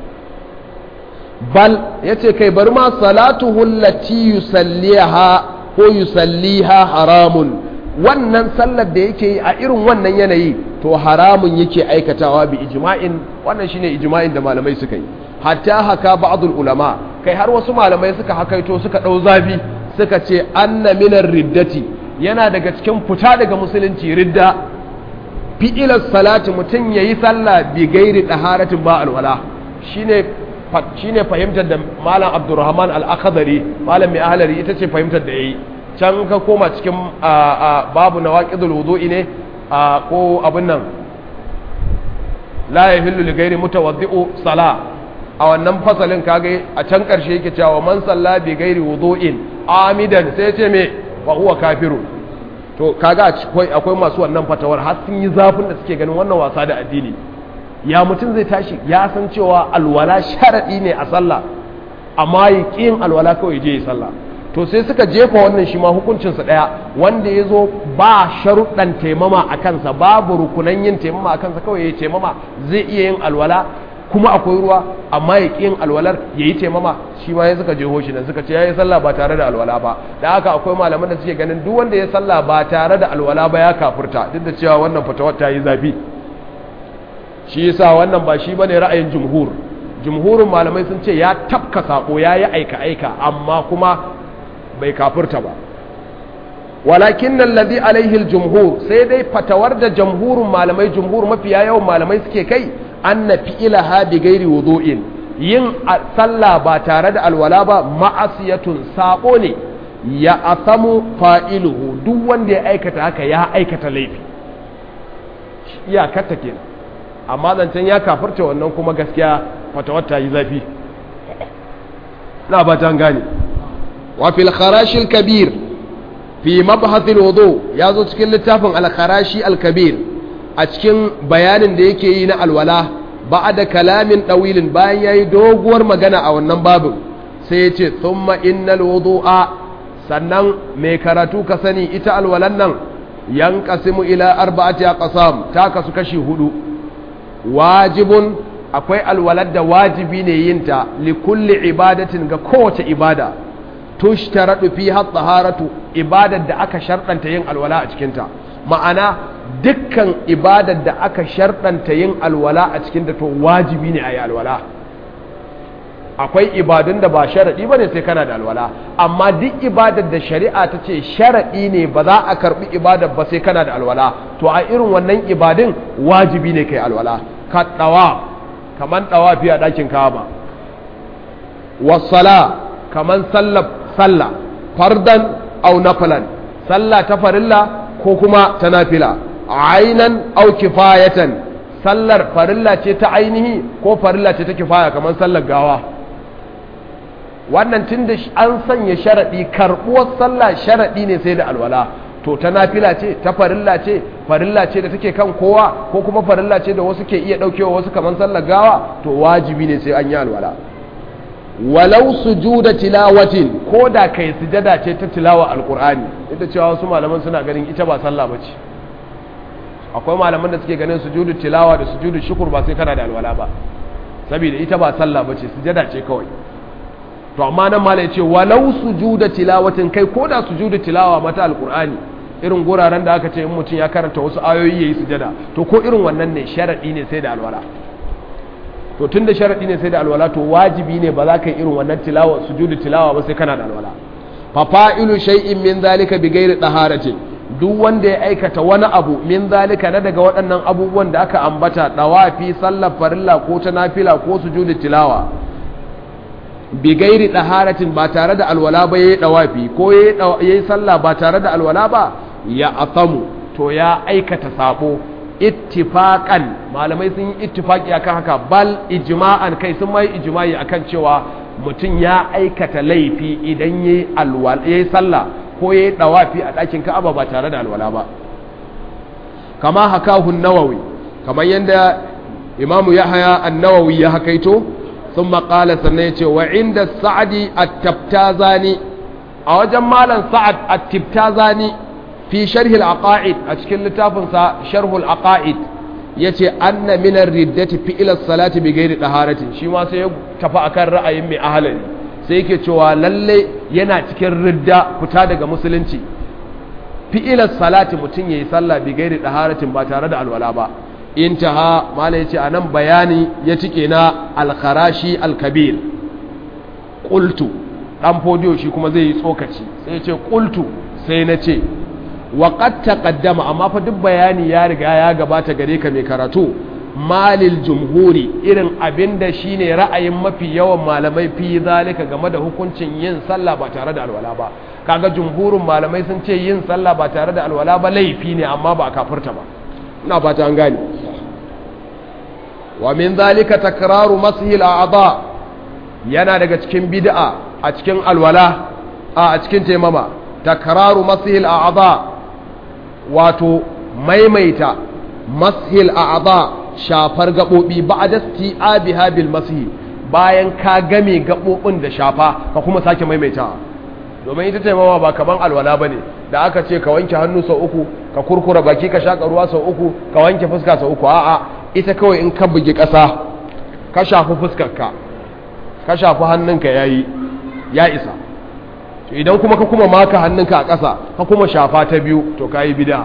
bal yace kai bari ma salatuhu allati yusalliha ko yusalliha haramun wannan sallar da yake yi a irin wannan yanayi to haramun yake aikatawa bi ijma'in wannan shine ijma'in da malamai suka yi hatta haka ba'dul ulama kai har wasu malamai suka hakaito suka dau zafi suka ce anna minar riddati yana daga cikin fita daga musulunci ridda fi'ilar salati mutum yayi sallah bi gairi daharatin ba alwala shine shine fahimtar da malam abdurrahman al-akhdari malam mai ahlari ita ce fahimtar da yayi can ka koma cikin babu na waƙidul wudu'i ne ko abin nan la ya hillu li gairi mutawaddi'u sala a wannan fasalin kage a can ƙarshe yake cewa man salla bi gairi wudu'in amidan sai ce me wa huwa kafiru to kaga akwai akwai masu wannan fatawar har sun yi zafin da suke ganin wannan wasa da addini ya mutum zai tashi ya san cewa alwala sharadi ne a sallah amma yi ƙin alwala kawai je yi sallah to sai suka jefa wannan shi ma hukuncinsa ɗaya wanda ya zo ba sharuɗan taimama a kansa babu rukunan yin taimama a kansa kawai ya yi taimama zai iya yin alwala kuma akwai ruwa amma ya ƙi yin alwalar ya yi taimama shi ma ya suka jeho shi nan suka ce ya yi sallah ba tare da alwala ba da haka akwai malaman da suke ganin duk wanda ya sallah ba tare da alwala ba ya kafurta duk da cewa wannan fatawar ta yi zafi shi yasa wannan ba shi bane ra'ayin jumhur jumhurin malamai sun ce ya tafka sako ya yi aika aika amma kuma bai kafurta ba walakin nan ladhi alaihi jumhur sai dai fatawar da jamhurin malamai jumhur mafiya yawan malamai suke kai anna fi'ilaha bi ghairi wudu'in yin sallah ba tare da alwala ba ma'asiyatun sako ne ya asamu fa'iluhu duk wanda ya aikata haka ya aikata laifi iyakarta kenan amma zancen ya kafurta wannan kuma gaskiya fatawar ta yi zafi na ba ta gane وفي الخراش الكبير في مبحث الوضوء يازو cikin littafin al-kharashi al-kabir a cikin bayanin da yake yi na alwala ba'da kalamin dawilin bayan yayi doguwar magana a wannan babin sai yace thumma innal wudu'a sannan mai karatu ka sani ita alwalan nan yanqasimu ila arba'ati aqsam ta kasu kashi hudu wajibun akwai alwalad da wajibi ne yinta li kulli ibadatin ga kowace ibada tushtaradu fiha taharatu ibadar da aka sharɗanta yin alwala a cikinta ma'ana dukkan ibadar da aka sharɗanta yin alwala a cikinta to wajibi ne a yi alwala akwai ibadun da ba sharaɗi ba ne sai kana da alwala amma duk ibadar da shari'a ta ce sharaɗi ne ba za a karɓi ibadar ba sai kana da alwala to a irin wannan ibadun wajibi ne kai alwala ka ɗawa kaman ɗawa a ɗakin kaba wasala kaman sallar sallah fardan au nafilan sallah ta farilla ko kuma ta nafila ainan au kifayatan sallar farilla ce ta ainihi ko farilla ce ta kifaya kamar sallar gawa wannan tun da an sanya sharaɗi karɓuwar sallah sharaɗi ne sai da alwala to ta nafila ce ta farilla ce farilla ce da take kan kowa ko kuma farilla ce da wasu ke iya ɗaukewa wasu kamar sallar gawa to wajibi ne sai an yi alwala walau sujuda tilawatin ko da kai sujada ce ta tilawa alqur'ani ita cewa wasu malaman suna ganin ita ba sallah bace akwai malaman da suke ganin sujudu tilawa da sujudu shukur ba sai kana da alwala ba saboda ita ba sallah bace sujada ce kawai to amma nan malai ce walau sujuda tilawatin kai ko da sujudu tilawa mata alqur'ani irin guraren da aka ce in mutum ya karanta wasu ayoyi yayi sujada to ko irin wannan ne sharadi ne sai da alwala to tun da sharaɗi ne sai da alwala to wajibi ne ba za ka yi irin wannan tilawa sujudu tilawa ba sai kana da alwala fa fa'ilu shay'in min zalika bi ghairi taharatin duk wanda ya aikata wani abu min zalika na daga waɗannan abubuwan da aka ambata dawafi sallar farilla ko ta nafila ko sujudu tilawa bi ghairi taharatin ba tare da alwala ba yayi dawafi ko yayi sallah ba tare da alwala ba ya asamu to ya aikata sabo ittifaqan malamai sun yi ittifaqi akan haka bal ijma'an kai sun mai ijma'i akan cewa mutum ya aikata laifi idan yayi alwala yayi sallah ko yayi dawafi a ɗakin Ka'aba ba tare da alwala ba kama hakahu nawawi kamar yadda imamu yahya an-nawawi ya hakaito thumma qala sannan yace wa inda sa'di at-tabtazani a wajen malam sa'ad at-tabtazani fi sharh al-aqaid a cikin littafin sa sharh al-aqaid yace anna min ar-riddati fi ila salati bi ghairi taharatin shi ma sai ya tafi akan ra'ayin mai ahalari sai yake cewa lalle yana cikin ridda fita daga musulunci fi'ilar salati mutum ya yi sallah bi gairi ɗaharatin ba tare da alwala ba intaha mala ya ce a nan bayani ya cike na alkharashi alkabir ƙultu ɗan fodiyo shi kuma zai yi tsokaci sai ya ce ƙultu sai na ce waƙat taƙaddama amma fa duk bayani ya riga ya gabata gare ka mai karatu malil jumhuri irin abin da shi ne ra'ayin mafi yawan malamai fi zalika game da hukuncin yin sallah ba tare da alwala ba kaga jumhurin malamai sun ce yin sallah ba tare da alwala ba laifi ne amma ba a kafirta ba ina fata an gane wa min zalika takraru masihil a'dha yana daga cikin bid'a a cikin alwala a a cikin taimama takraru masihil a'dha wato maimaita masihil a'dha shafar gabobi ba'da isti'abiha bil masih bayan ka game gabobin da shafa ka kuma sake maimaitawa domin ita taimawa ba kaman alwala ba ne da aka ce ka wanke hannu sau uku ka kurkura baki ka shaƙa ruwa sau uku ka wanke fuska sau uku a'a ita kawai in ka bugi ƙasa ka shafi fuskarka ka shafi hannunka ya yi ya isa idan kuma ka kuma maka hannunka a ƙasa ka kuma shafa ta biyu to ka yi bida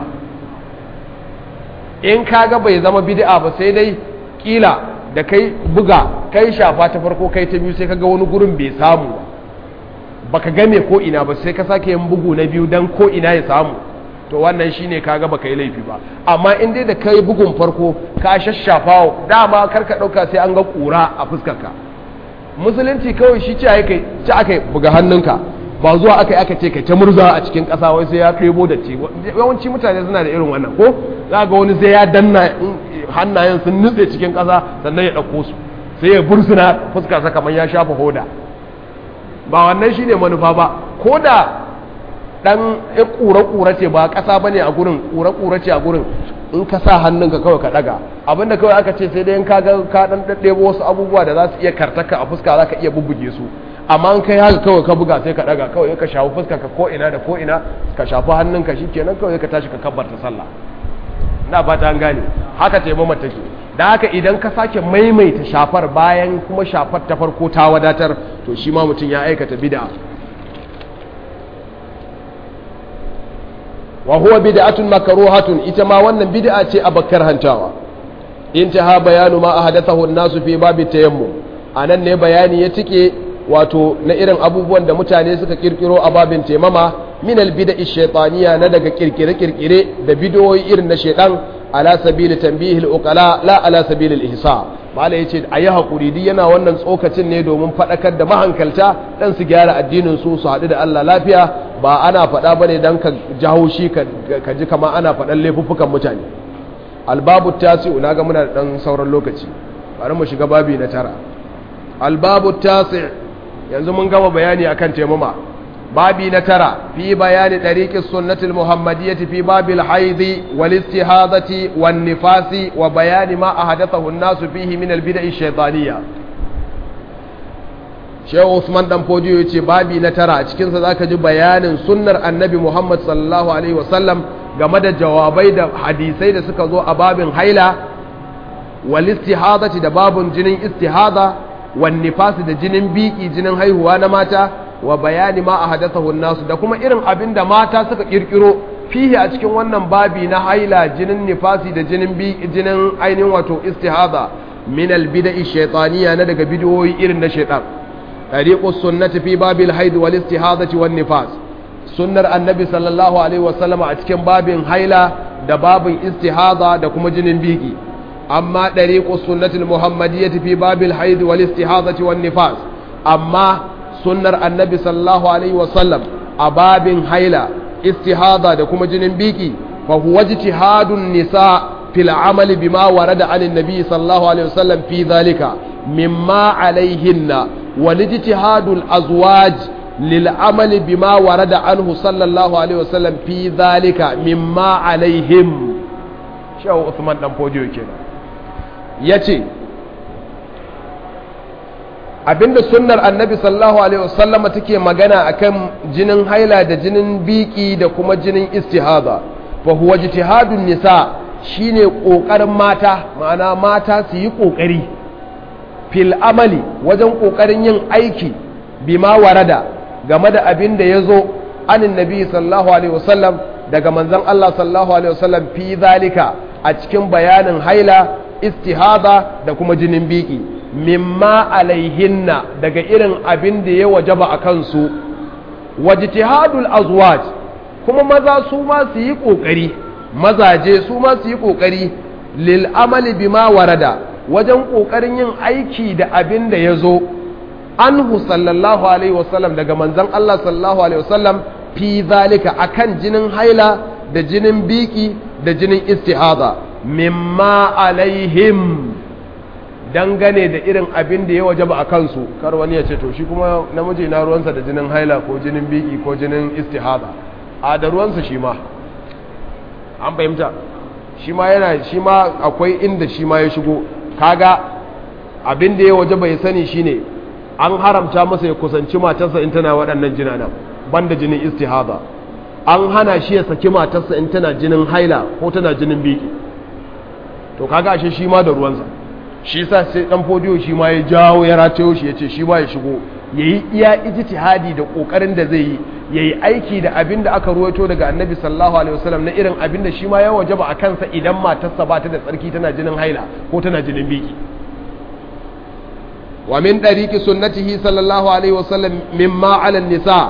in ka ga bai zama bida ba sai dai ƙila da kai buga kai shafa ta farko kai ta biyu sai ka ga wani gurin bai samu ba baka game ko ina ba sai ka sake yin bugu na biyu dan ko ina ya samu to wannan shine kaga baka yi laifi ba amma in dai da kai bugun farko ka shashafa dama karka dauka sai an ga kura a fuskarka musulunci kawai shi ce aka ci aka buga hannunka ba zuwa aka aka ce kai ta murza a cikin kasa wai sai ya kai da ci yawanci mutane suna da irin wannan ko za ga wani sai ya danna hannayen sun nutse cikin kasa sannan ya dauko su sai ya bursuna fuskarsa kamar ya shafa hoda ba wannan shi ne manufa ba ko da ɗan ƙura-ƙura ce ba ƙasa ba ne a gurin ƙura-ƙura ce a gurin in ka sa hannunka kawai ka ɗaga abinda kawai aka ce sai dai in ka ga ka ɗan ɗaɗɗebo wasu abubuwa da za su iya kartaka a fuska za ka iya bubbuge su amma in kai haka kawai ka buga sai ka ɗaga kawai ka shafi fuska ka ko ina da ko ina ka shafi hannunka shi kenan kawai ka tashi ka kabbarta sallah na fata an gane haka taimama take da haka idan ka sake maimaita shafar bayan kuma shafar ta farko ta wadatar to shi ma mutum ya aikata bid'a wa huwa bid'atun makruhatun ita ma wannan bid'a ce a bakkar hantawa intaha bayanu ma ahdathahu an-nasu fi babi tayammum anan ne bayani ya tike wato na irin abubuwan da mutane suka kirkiro a babin taimama min al-bid'i shaytaniya na daga kirkire-kirkire da bidiyoyi irin na shaytan ala sabili tanbihil uqala la ala sabilil ihsa mala yace ayi hakuri di yana wannan tsokacin ne domin fadakar da mahankalta dan su gyara addinin su su hadu da Allah lafiya ba ana fada bane dan ka jawo shi ka ji kama ana fadan laifuffukan mutane albabu tasi'u naga muna da dan sauran lokaci bari mu shiga babi na tara albabu tasi' yanzu mun gama bayani akan taimama babi na tara fi bayani ɗariƙin sunnatul muhammadiyyati fi babil haidi wal istihadati wan nifasi wa bayani ma ahadathahu an-nasu fihi min al-bid'i shaytaniyya Shehu Usman dan Fodiyo yace babi na tara a cikin sa zaka ji bayanin sunnar Annabi Muhammad sallallahu alaihi wasallam game da jawabai da hadisai da suka zo a babin haila wal istihadati da babun jinin istihada wan nifasi da jinin biki jinin haihuwa na mata wa bayani ma a hadathahu nasu da kuma irin abin da mata suka kirkiro fihi a cikin wannan babi na haila jinin nifasi da jinin bi jinin ainihin wato istihada min albid'i shaytaniya na daga bidiyoyi irin na shaytan tariqu sunnati fi babil haid wal istihadati wan nifas sunnar annabi sallallahu alaihi wasallam a cikin babin haila da babin istihada da kuma jinin biki amma tariqu sunnati muhammadiyyati fi babil haid wal istihadati wan nifas amma sunnar annabi sallallahu alaihi wasallam a babin haila istihada da kuma jinin biki fa huwa ijtihadun nisa fil amal bima warada anin nabi sallallahu alaihi wasallam fi dhalika mimma alaihinna wal ijtihadul azwaj lil amal bima warada anhu sallallahu alaihi wasallam fi dhalika mimma alaihim shehu usman dan fodiyo kenan yace abinda sunnar annabi sallallahu alaihi wasallama take magana akan jinin haila da jinin biki da kuma jinin istihada fa huwa ijtihadun nisa shine kokarin mata ma'ana mata su yi kokari fil amali wajen kokarin yin aiki bima warada game da abin da yazo anin nabi sallallahu alaihi wasallam daga manzon Allah sallallahu alaihi wasallam fi zalika a cikin bayanin haila istihada da kuma jinin biki mimma alaihinna daga irin abin da ya wajaba a kansu wajtihadul azwaj kuma maza su ma su yi kokari mazaje su ma su yi kokari lil amali bima warada wajen kokarin yin aiki da abin da ya zo anhu sallallahu alaihi wasallam daga manzon Allah sallallahu alaihi wasallam fi zalika akan jinin haila da jinin biki da jinin istihada mimma alaihim dangane da irin abin da ya waje ba a kansu kar wani ya ce to shi kuma namiji na ruwansa da jinin haila ko jinin biki ko jinin istihada a da ruwansa shi ma an fahimta shi ma yana shi ma akwai inda shi ma ya shigo kaga abin da ya waje bai sani shine an haramta masa ya kusanci matarsa in tana waɗannan jinana banda jinin istihada an hana shi ya saki matarsa in tana jinin haila ko tana jinin biki to kaga ashe shi ma da ruwansa shi sa sai dan fodiyo shi ma ya jawo ya ratayo shi ya ce shi ma ya shigo ya yi iya ijtihadi da kokarin da zai yi ya yi aiki da abin da aka ruwaito daga annabi sallallahu alaihi wasallam na irin abin da shi ma ya wajaba a kansa idan matarsa ba ta da tsarki tana jinin haila ko tana jinin biki wa min dariki sunnatihi sallallahu alaihi wasallam mimma ala nisa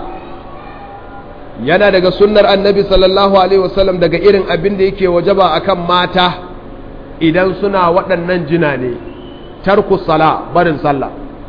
yana daga sunnar annabi sallallahu alaihi wasallam daga irin abin da yake wajaba akan mata idan suna waɗannan jina ne tarku sala barin sallah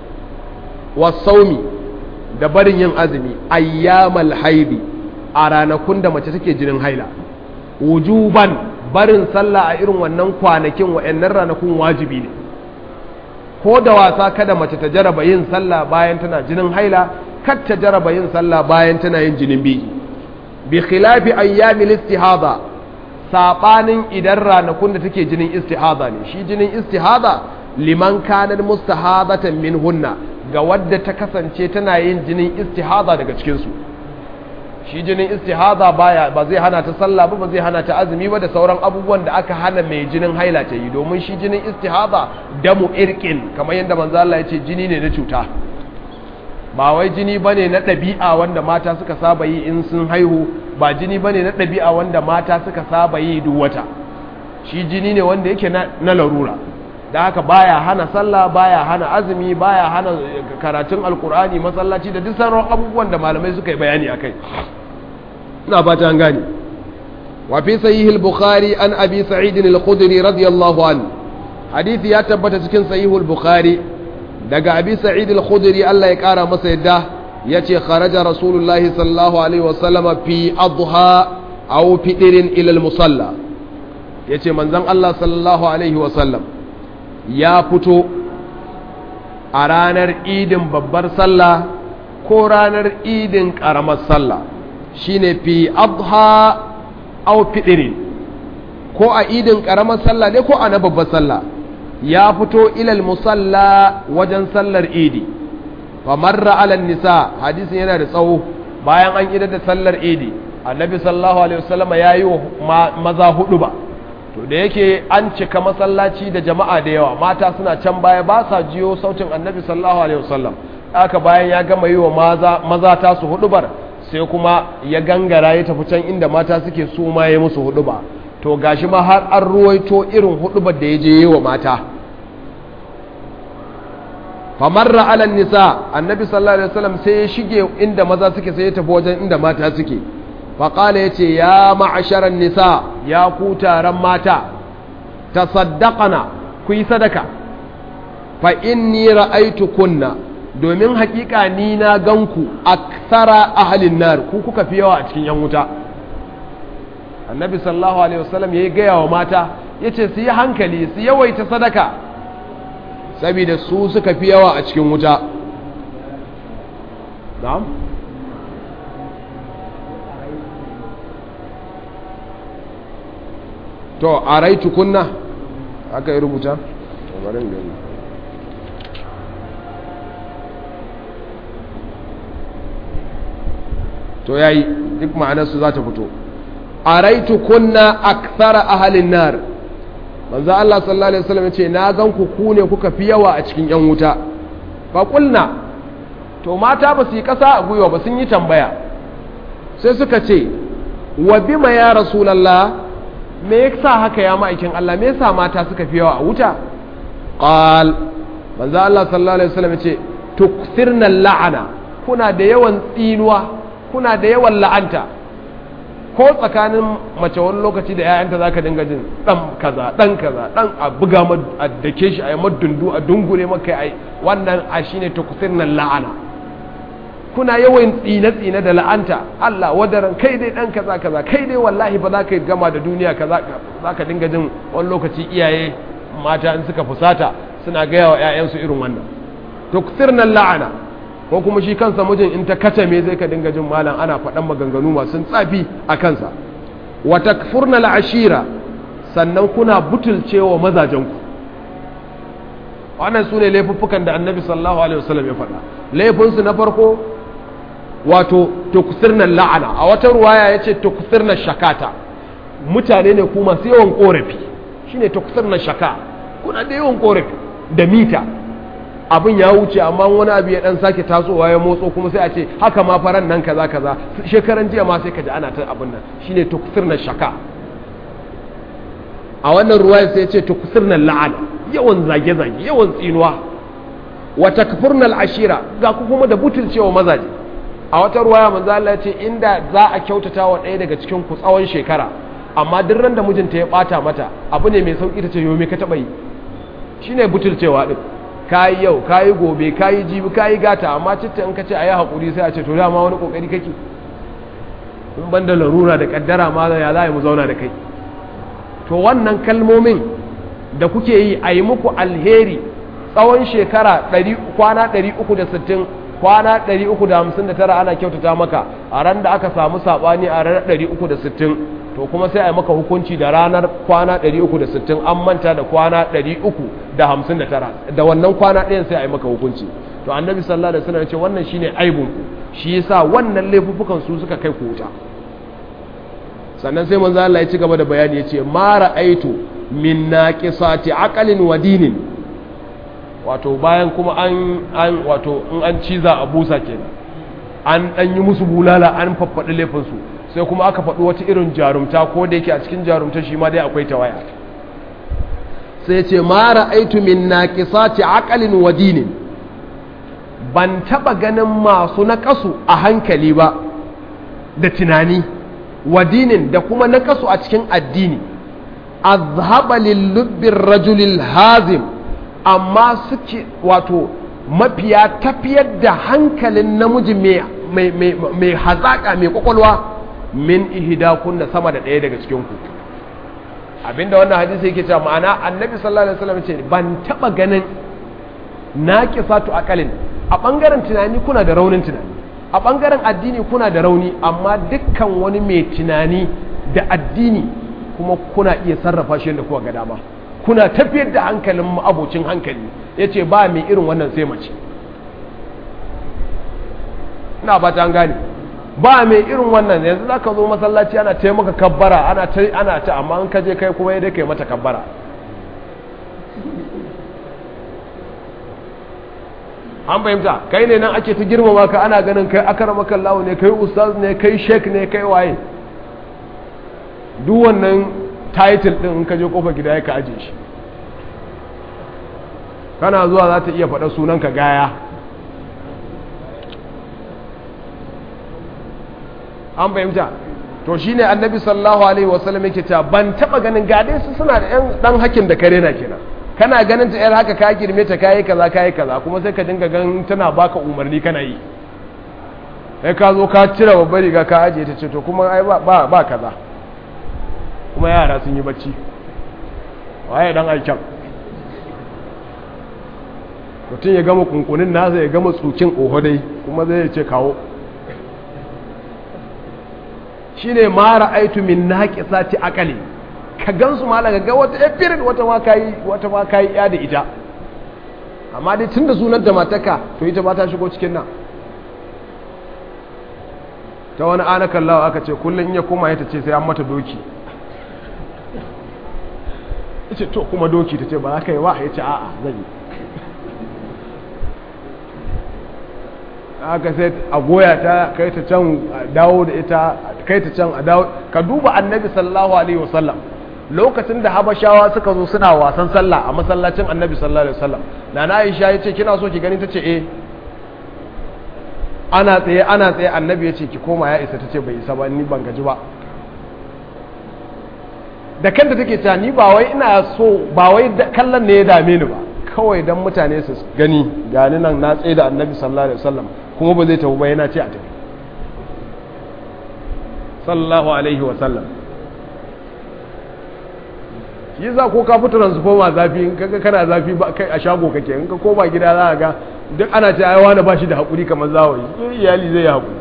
wasaumi da barin yin azumi ayyamal haidi a ranakun da mace take jinin haila wujuban barin sallah a irin wannan kwanakin wa'annan ranakun wajibi ne ko da wasa kada mace ta jaraba yin sallah bayan tana jinin haila kar ta jaraba yin sallah bayan tana yin jinin biki bi khilafi ayyamil istihada saɓanin idan ranakun da take jinin istihada ne shi jinin istihada liman kanar mustahadatan min hunna ga wadda ta kasance tana yin jinin istihada daga cikinsu shi jinin istihada baya ba zai hana ta sallah ba ba zai hana ta azumi ba da sauran abubuwan da aka hana mai jinin haila ta yi domin shi jinin istihada damu irkin kamar yadda manzo Allah ya ce jini ne na cuta ba wai jini bane na ɗabi'a wanda mata suka saba yi in sun haihu ba jini bane na ɗabi'a wanda mata suka saba yi duk wata shi jini ne wanda yake na larura da haka baya hana sallah baya hana azumi baya hana karatun alkur'ani masallaci da duk sauran abubuwan da malamai suka yi bayani akai ina fata an gane wa fi sahih al-bukhari an abi sa'id al-khudri radiyallahu anhu hadisi ya tabbata cikin sahih al-bukhari daga abi sa'id al-khudri Allah ya kara masa yadda yace kharaja rasulullahi sallallahu alaihi wasallama fi adha aw fitrin ila al-musalla yace manzon Allah sallallahu alaihi wasallam ya fito a ranar idin babbar sallah ko ranar idin karamar sallah shine fi adha aw fitrin ko a idin karamar sallah ne ko a na babbar sallah ya fito ilal musalla wajen sallar idi wa marra alal nisa hadisin yana da tsawo bayan an idar da sallar idi annabi sallallahu alaihi wasallam ya yi wa maza hudu ba to da yake an cika masallaci da jama'a da yawa mata suna can baya ba sa jiyo sautin annabi sallallahu alaihi wasallam aka bayan ya gama yi wa maza maza ta su hudu bar sai kuma ya gangara ya tafi can inda mata suke su ma ya musu hudu ba to gashi ma har an ruwaito irin hudubar da ya je yi wa mata famarra alan nisa annabi sallallahu alaihi wasallam sai ya shige inda maza suke sai ya tafi wajen inda mata suke faƙala ya ce ya ma'asharan nisa ya ku taron mata ta saddaqana ku yi sadaka fa inni ra'aitu kunna domin hakika ni na ganku aksara ahalin nar ku kuka fi yawa a cikin yan wuta annabi sallallahu alaihi wasallam ya gaya wa mata ya ce su yi hankali su yawaita sadaka saboda su suka fi yawa a cikin wuta na'am to a raitu kunna aka yi rubuta barin gani to yayi duk ma'anarsu za ta fito a raitu kunna akthara ahalin nar manzo Allah sallallahu alaihi wasallam ce na gan ku ku ne kuka fi yawa a cikin yan wuta fa kulna to mata ba su yi kasa a gwiwa ba sun yi tambaya sai suka ce wa bima ya rasulullah me yasa haka ya ma'aikin Allah me yasa mata suka fi yawa a wuta qal manzo Allah sallallahu alaihi wasallam ce tukthirna la'ana kuna da yawan tsinuwa kuna da yawan la'anta ko tsakanin mace wani lokaci da 'ya'yanta za ka dinga jin ɗan kaza ɗan kaza ɗan a buga a dake shi a yi madundu a dungure maka a wannan a shi ne nan la'ana kuna yawan tsine-tsine da la'anta Allah wadaran kai dai ɗan kaza kaza kai dai wallahi ba za ka gama da duniya kaza za ka dinga jin wani lokaci iyaye mata in suka fusata suna gaya wa 'ya'yansu irin wannan nan la'ana ko kuma shi kansa mijin in ta kace me zai ka dinga jin malam ana faɗan maganganu masu tsafi a kansa wa takfurna al'ashira sannan kuna butulcewa mazajenku wannan su ne laifuffukan da annabi sallallahu alaihi wasallam ya faɗa laifinsu na farko wato tukusirna la'ana a wata ruwaya ya ce tukusirna shakata mutane ne ku masu yawan korafi shine tukusirna shaka kuna da yawan korafi da mita abin ya wuce amma wani abu ya dan sake tasowa ya motso kuma sai a ce haka ma faran nan kaza kaza shekaran jiya ma sai ka ji ana ta abin nan shine tukusirna shaka a wannan ruwaya sai ya ce tukusirna la'ana yawan zage zage yawan tsinuwa wa takfurnal ashira ga ku kuma da butulcewa mazaje a wata ruwaya manzo Allah ya ce inda za a kyautata wa ɗaya daga cikin ku tsawon shekara amma duk ran da mijinta ya bata mata abu ne mai sauki ta ce yo me ka taba yi shine butulcewa din kayi yau kayi gobe kayi jibi kayi gata amma citta in ka ce ayi hakuri sai a ce to dama wani kokari kake in banda larura da kaddara ma ya za mu zauna da kai to wannan kalmomin da kuke yi a yi muku alheri tsawon shekara kwana 360 kwana 359 ana kyautata maka a ran da aka samu sabani a ranar 360 to kuma sai a yi maka hukunci da ranar kwana 360 an manta da kwana 359 da wannan kwana ɗayan sai a yi maka hukunci to annabi sallallahu alaihi wasallam ya ce wannan shine aibun shi yasa wannan laifukan su suka kai ku wuta sannan sai manzo Allah ya ci gaba da bayani yace ma ra'aitu min naqisati aqalin wa dinin wato bayan kuma an an wato in an ciza a busa kenan an dan yi musu bulala an faffaɗi laifin su sai kuma aka faɗi wata irin jarumta ko da yake a cikin jarumta shi ma dai akwai tawaya sai ce ma ra'aitu min naqisati aqalin wa dinin ban taba ganin masu naƙasu a hankali ba da tunani wa dinin da kuma naƙasu a cikin addini azhaba lil rajulil hazim amma suke wato mafiya tafiyar da hankalin namiji mai hazaƙa mai kwakwalwa min ihida kunna sama da ɗaya daga cikin ku abinda wannan hadisi yake cewa ma'ana annabi sallallahu alaihi wasallam ce ban taba ganin naqisatu aqalin a bangaren tunani kuna da raunin tunani a bangaren addini kuna da rauni amma dukkan wani mai tunani da addini kuma kuna iya sarrafa shi yadda kuka ga dama kuna tafiyar da hankalin abocin hankali yace ba mai irin wannan sai mace ina ba ta gane ba mai irin wannan yanzu za ka zo masallaci ana ta maka kabbara ana ta ana ta amma in ka je kai kuma yadda kai mata kabbara an fahimta kai ne nan ake ta girmama ka ana ganin kai akar makallahu ne kai ustaz ne kai sheik ne kai waye duk wannan title din in ka je kofar gida ya ka aje shi kana zuwa za ta iya faɗa sunan ka gaya an fahimta to shine annabi sallallahu alaihi wasallam yake cewa ban taba ganin gade su suna da yan dan hakin da kare na kenan kana ganin ta yar haka ka girme ta kai kaza kai kaza kuma sai ka dinga ganin tana baka umarni kana yi sai ka zo ka cire babbar riga ka aje ta ce to kuma ai ba ba kaza kuma yara sun yi bacci waye dan aikin mutum ya gama kunkunin nasa ya gama tsukin ohodai kuma zai ce kawo shine ma ra'aitu min naqisati aqali ka gansu ma ga wata efirin wata ma kayi wata ma kayi ya da ita amma dai tunda sunan da mataka to ita ba ta shigo cikin nan ta wani ana kallawa aka ce kullum ya koma ya ta ce sai an mata doki ya ce to kuma doki ta ce ba za ka yi wa ya ce a'a zan yi aka sai a goya ta kai ta can a dawo da ita kai ta can a dawo ka duba annabi sallallahu alaihi wasallam lokacin da habashawa suka zo suna wasan sallah a masallacin annabi sallallahu alaihi wasallam na na aisha ya ce kina so ki gani ta ce eh ana tsaye ana tsaye annabi ya ce ki koma ya isa ta ce bai isa ba ni ban gaji ba da kanta take cewa ni ba wai ina so ba wai kallon ne ya dame ni ba kawai dan mutane su gani gani nan na tsaye da annabi sallallahu alaihi wasallam kuma ba zai tafi ba yana ce a tafi sallallahu alaihi wasallam shi za ko ka fito transformer zafi in kaga kana zafi ba kai a shago kake in ka koma gida za ka ga duk ana ce ai wani ba shi da hakuri kamar zawayi iyali zai hakuri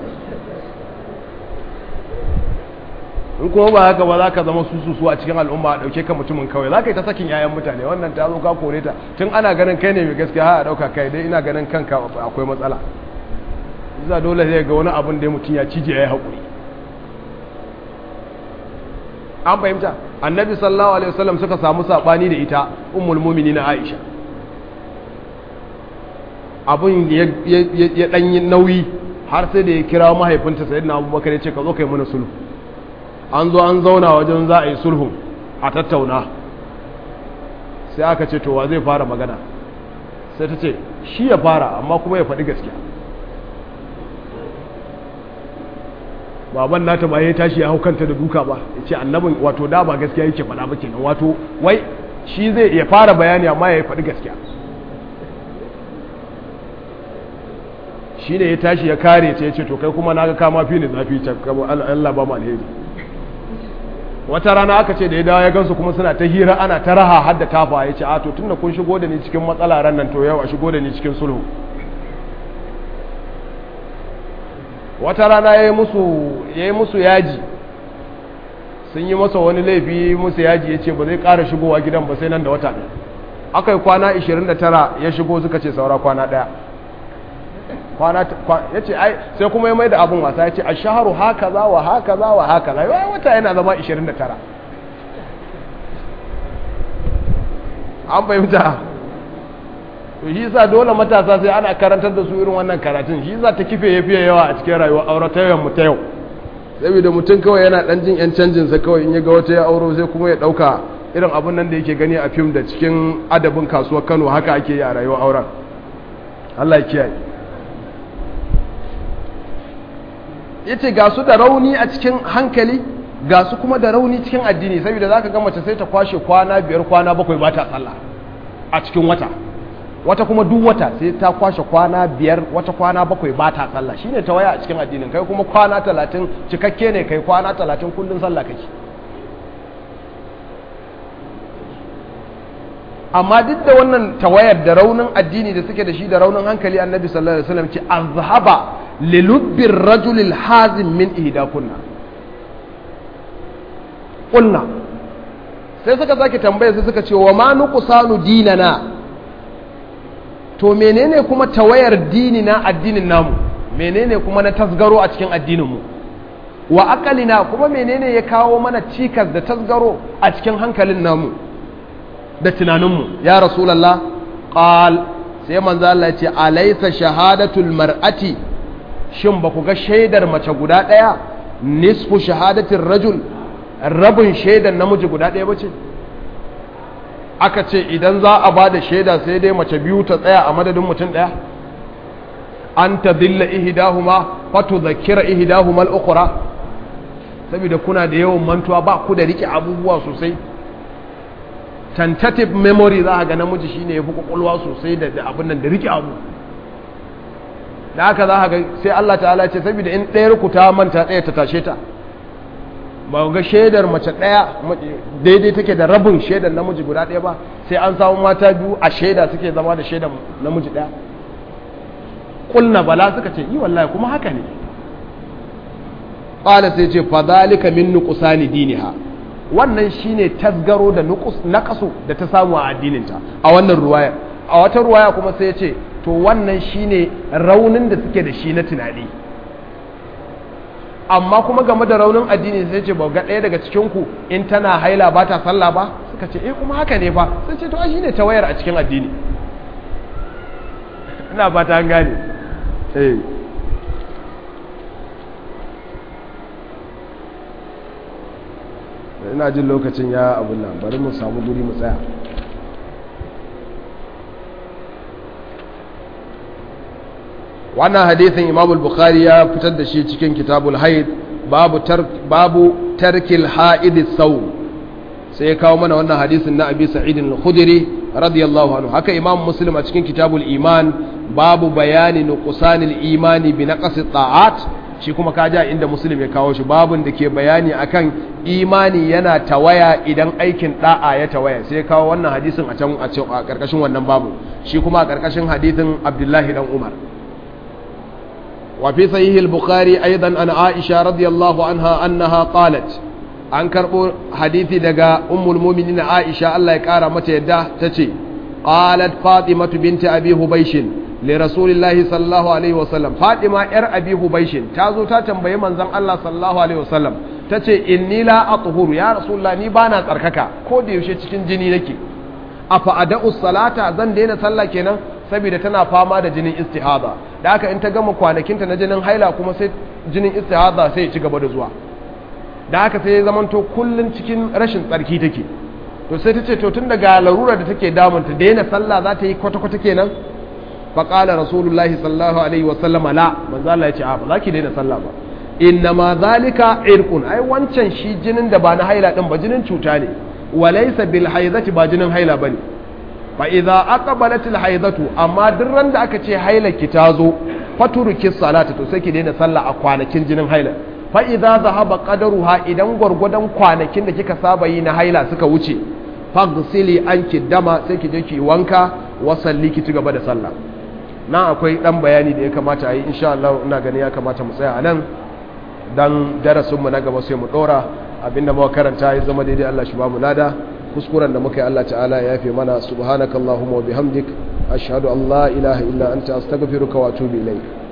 in kuma ba haka ba za ka zama sususu a cikin al'umma a ɗauke ka mutumin kawai za ka yi ta sakin 'ya'yan mutane wannan ta zo ka kore ta tun ana ganin kai ne mai gaskiya har a ɗauka kai dai ina ganin kanka akwai matsala za dole zai ga wani abin da mutum ya cije ya yi haƙuri an fahimta annabi sallallahu alaihi wasallam suka samu saɓani da ita ummul na aisha abin ya ɗanyi nauyi har sai da ya kira mahaifinta sayyidina abubakar ya ce ka zo kai mana sulhu an zo an zauna wajen za a yi sulhu a tattauna sai aka ce towa zai fara magana sai ta ce shi ya fara amma kuma ya faɗi gaskiya baban nata ba ya tashi ya hau kanta da duka ba ya ce annabin wato da ba gaskiya yake faɗa ba kenan wato wai shi zai ya fara bayani amma ya faɗi gaskiya shi ne ya tashi ya kare ta ya ce to kai kuma na ga kama fi ni zafi can Allah ba mu alheri wata rana aka ce da ya dawo ya gansu kuma suna ta hira ana ta raha har da tafa ya ce a to tunda kun shigo da ni cikin matsala ran nan to yau a shigo da ni cikin sulhu wata rana ya yi musu yaji sun yi masa wani laifi musu yaji ya ce ba zai ƙara shigowa gidan ba sai nan da wata ɗaya aka yi kwana 29 ya shigo suka ce saura kwana ɗaya ya ce ai sai kuma ya mai da abin wasa ya ce a shaharu haka za wa haka za wa haka za yi wata yana zama 29 an fahimta to shi sa dole matasa sai ana karantar da su irin wannan karatun shi sa ta kife ya fiye yawa a cikin rayuwa aure ta yawan mu ta yau saboda mutum kawai yana dan jin yan canjin sa kawai in ya ga wata ya auro sai kuma ya dauka irin abun nan da yake gani a fim da cikin adabin kasuwar Kano haka ake yi a rayuwar auren Allah ya kiyaye yace ga su da rauni a cikin hankali ga su kuma da rauni cikin addini saboda zaka ga mace sai ta kwashe kwana biyar kwana bakwai ba ta sallah a cikin wata wata kuma duk wata sai ta kwashe kwana biyar wata kwana bakwai ba ta sallah shine ta waya a cikin addinin kai kuma kwana talatin cikakke ne kai kwana talatin kullum sallah kake amma duk da wannan tawayar da raunin addini da suke da shi da raunin hankali annabi sallallahu alaihi wasallam ce azhaba lilubbir rajulil hazim min ihdakunna kunna sai suka sake tambaya sai suka ce wa ma nuqsanu dinana to menene kuma tawayar dini na addinin namu menene kuma na tasgaro a cikin addininmu wa akalina kuma menene ya kawo mana cikas da tasgaro a cikin hankalin namu da tunaninmu ya rasulallah qal sai manzo Allah ya ce alaysa shahadatul mar'ati shin ba ku ga shaidar mace guda daya nisfu shahadatir rajul rabin shaidar namiji guda daya bace aka ce idan za a ba da shaida sai dai mace biyu ta tsaya a madadin mutum ɗaya an ta dilla ihidahuma fato zakira ihidahuma al'ukura saboda kuna da yawan mantuwa ba ku da rike abubuwa sosai tentative memory za a ga namiji shine ya fi kwakwalwa sosai da abin nan da rike abu da haka za a ga sai Allah ta'ala ce saboda in ɗayar ku ta manta ɗaya ta tashe ta ba ga shaidar mace ɗaya daidai take da rabin shaidar namiji guda ɗaya ba sai an samu mata biyu a shaida suke zama da shaidar namiji ɗaya ƙulna bala suka ce yi wallahi kuma haka ne ƙwala sai ce fadalika min nuqsani diniha wannan shine tasgaro da naqasu da ta samu a addininta a wannan ruwaya a wata ruwaya kuma sai ya ce to wannan shine raunin da suke da shi na tunani amma kuma game da raunin addini sai ce ba ga ɗaya daga cikin ku in tana haila ba ta sallah ba suka ce eh kuma haka ne fa sai ce to ai shine tawayar a cikin addini ina ba ta gane eh ina jin lokacin ya abun nan bari mu samu guri mu tsaya wannan hadisin imam al-bukhari ya fitar da shi cikin kitabul haid babu tar babu tarkil haid saw sai ya kawo mana wannan hadisin na abi sa'id al-khudri radiyallahu anhu haka imam muslim a cikin kitabul iman babu bayani nuqsanil imani bi naqsi ta'at shi kuma kaja inda muslim ya kawo shi babun da ke bayani akan imani yana tawaya idan aikin da'a ya tawaya sai ya kawo wannan hadisin a can a karkashin wannan babu shi kuma a karkashin hadisin abdullahi dan umar وفي صحيح البخاري أيضا عن عائشة رضي الله عنها أنها قالت an karɓo hadithi daga ummul muminin Aisha Allah ya ƙara mata yadda ta ce qalat fatimatu binti abi hubaishin li rasulillahi sallallahu alaihi wasallam fatima yar abi hubaishin ta zo ta tambayi manzon Allah sallallahu alaihi wasallam ta ce inni la athuru ya rasulullah ni bana tsarkaka ko da yaushe cikin jini nake afa ada'u salata zan daina sallah kenan saboda tana fama da jinin istihada da haka in ta gama kwanakinta na jinin haila kuma sai jinin istihada sai ya ci gaba da zuwa da haka sai ya zamanto kullun cikin rashin tsarki take to sai ta ce to tun daga larura da take damunta daina sallah za ta yi kwata-kwata kenan fa qala rasulullahi sallallahu alaihi wa sallama la manzo Allah ya ce a ba za ki daina sallah ba inna ma zalika irqun ai wancan shi jinin da ba na haila din ba jinin cuta ne walaysa bil haidati ba jinin haila bane fa idza aqbalat al haidatu amma duk ran da aka ce haila ki tazo faturuki salata to sai ki daina sallah a kwanakin jinin haila fa idza zahaba qadaruha idan gwargwadon kwanakin da kika saba yi na haila suka wuce faghsili anki dama sai ki je ki wanka wa salli ki ci gaba da sallah nan akwai dan bayani da ya kamata a yi insha Allah ina ganin ya kamata mu tsaya a nan dan darasin mu na gaba sai mu dora abinda muka karanta ya zama daidai Allah shi ba mu lada kuskuren da muka yi Allah ta'ala ya yafe mana subhanakallahumma wa bihamdik ashhadu an la ilaha illa anta astaghfiruka wa atubu ilayk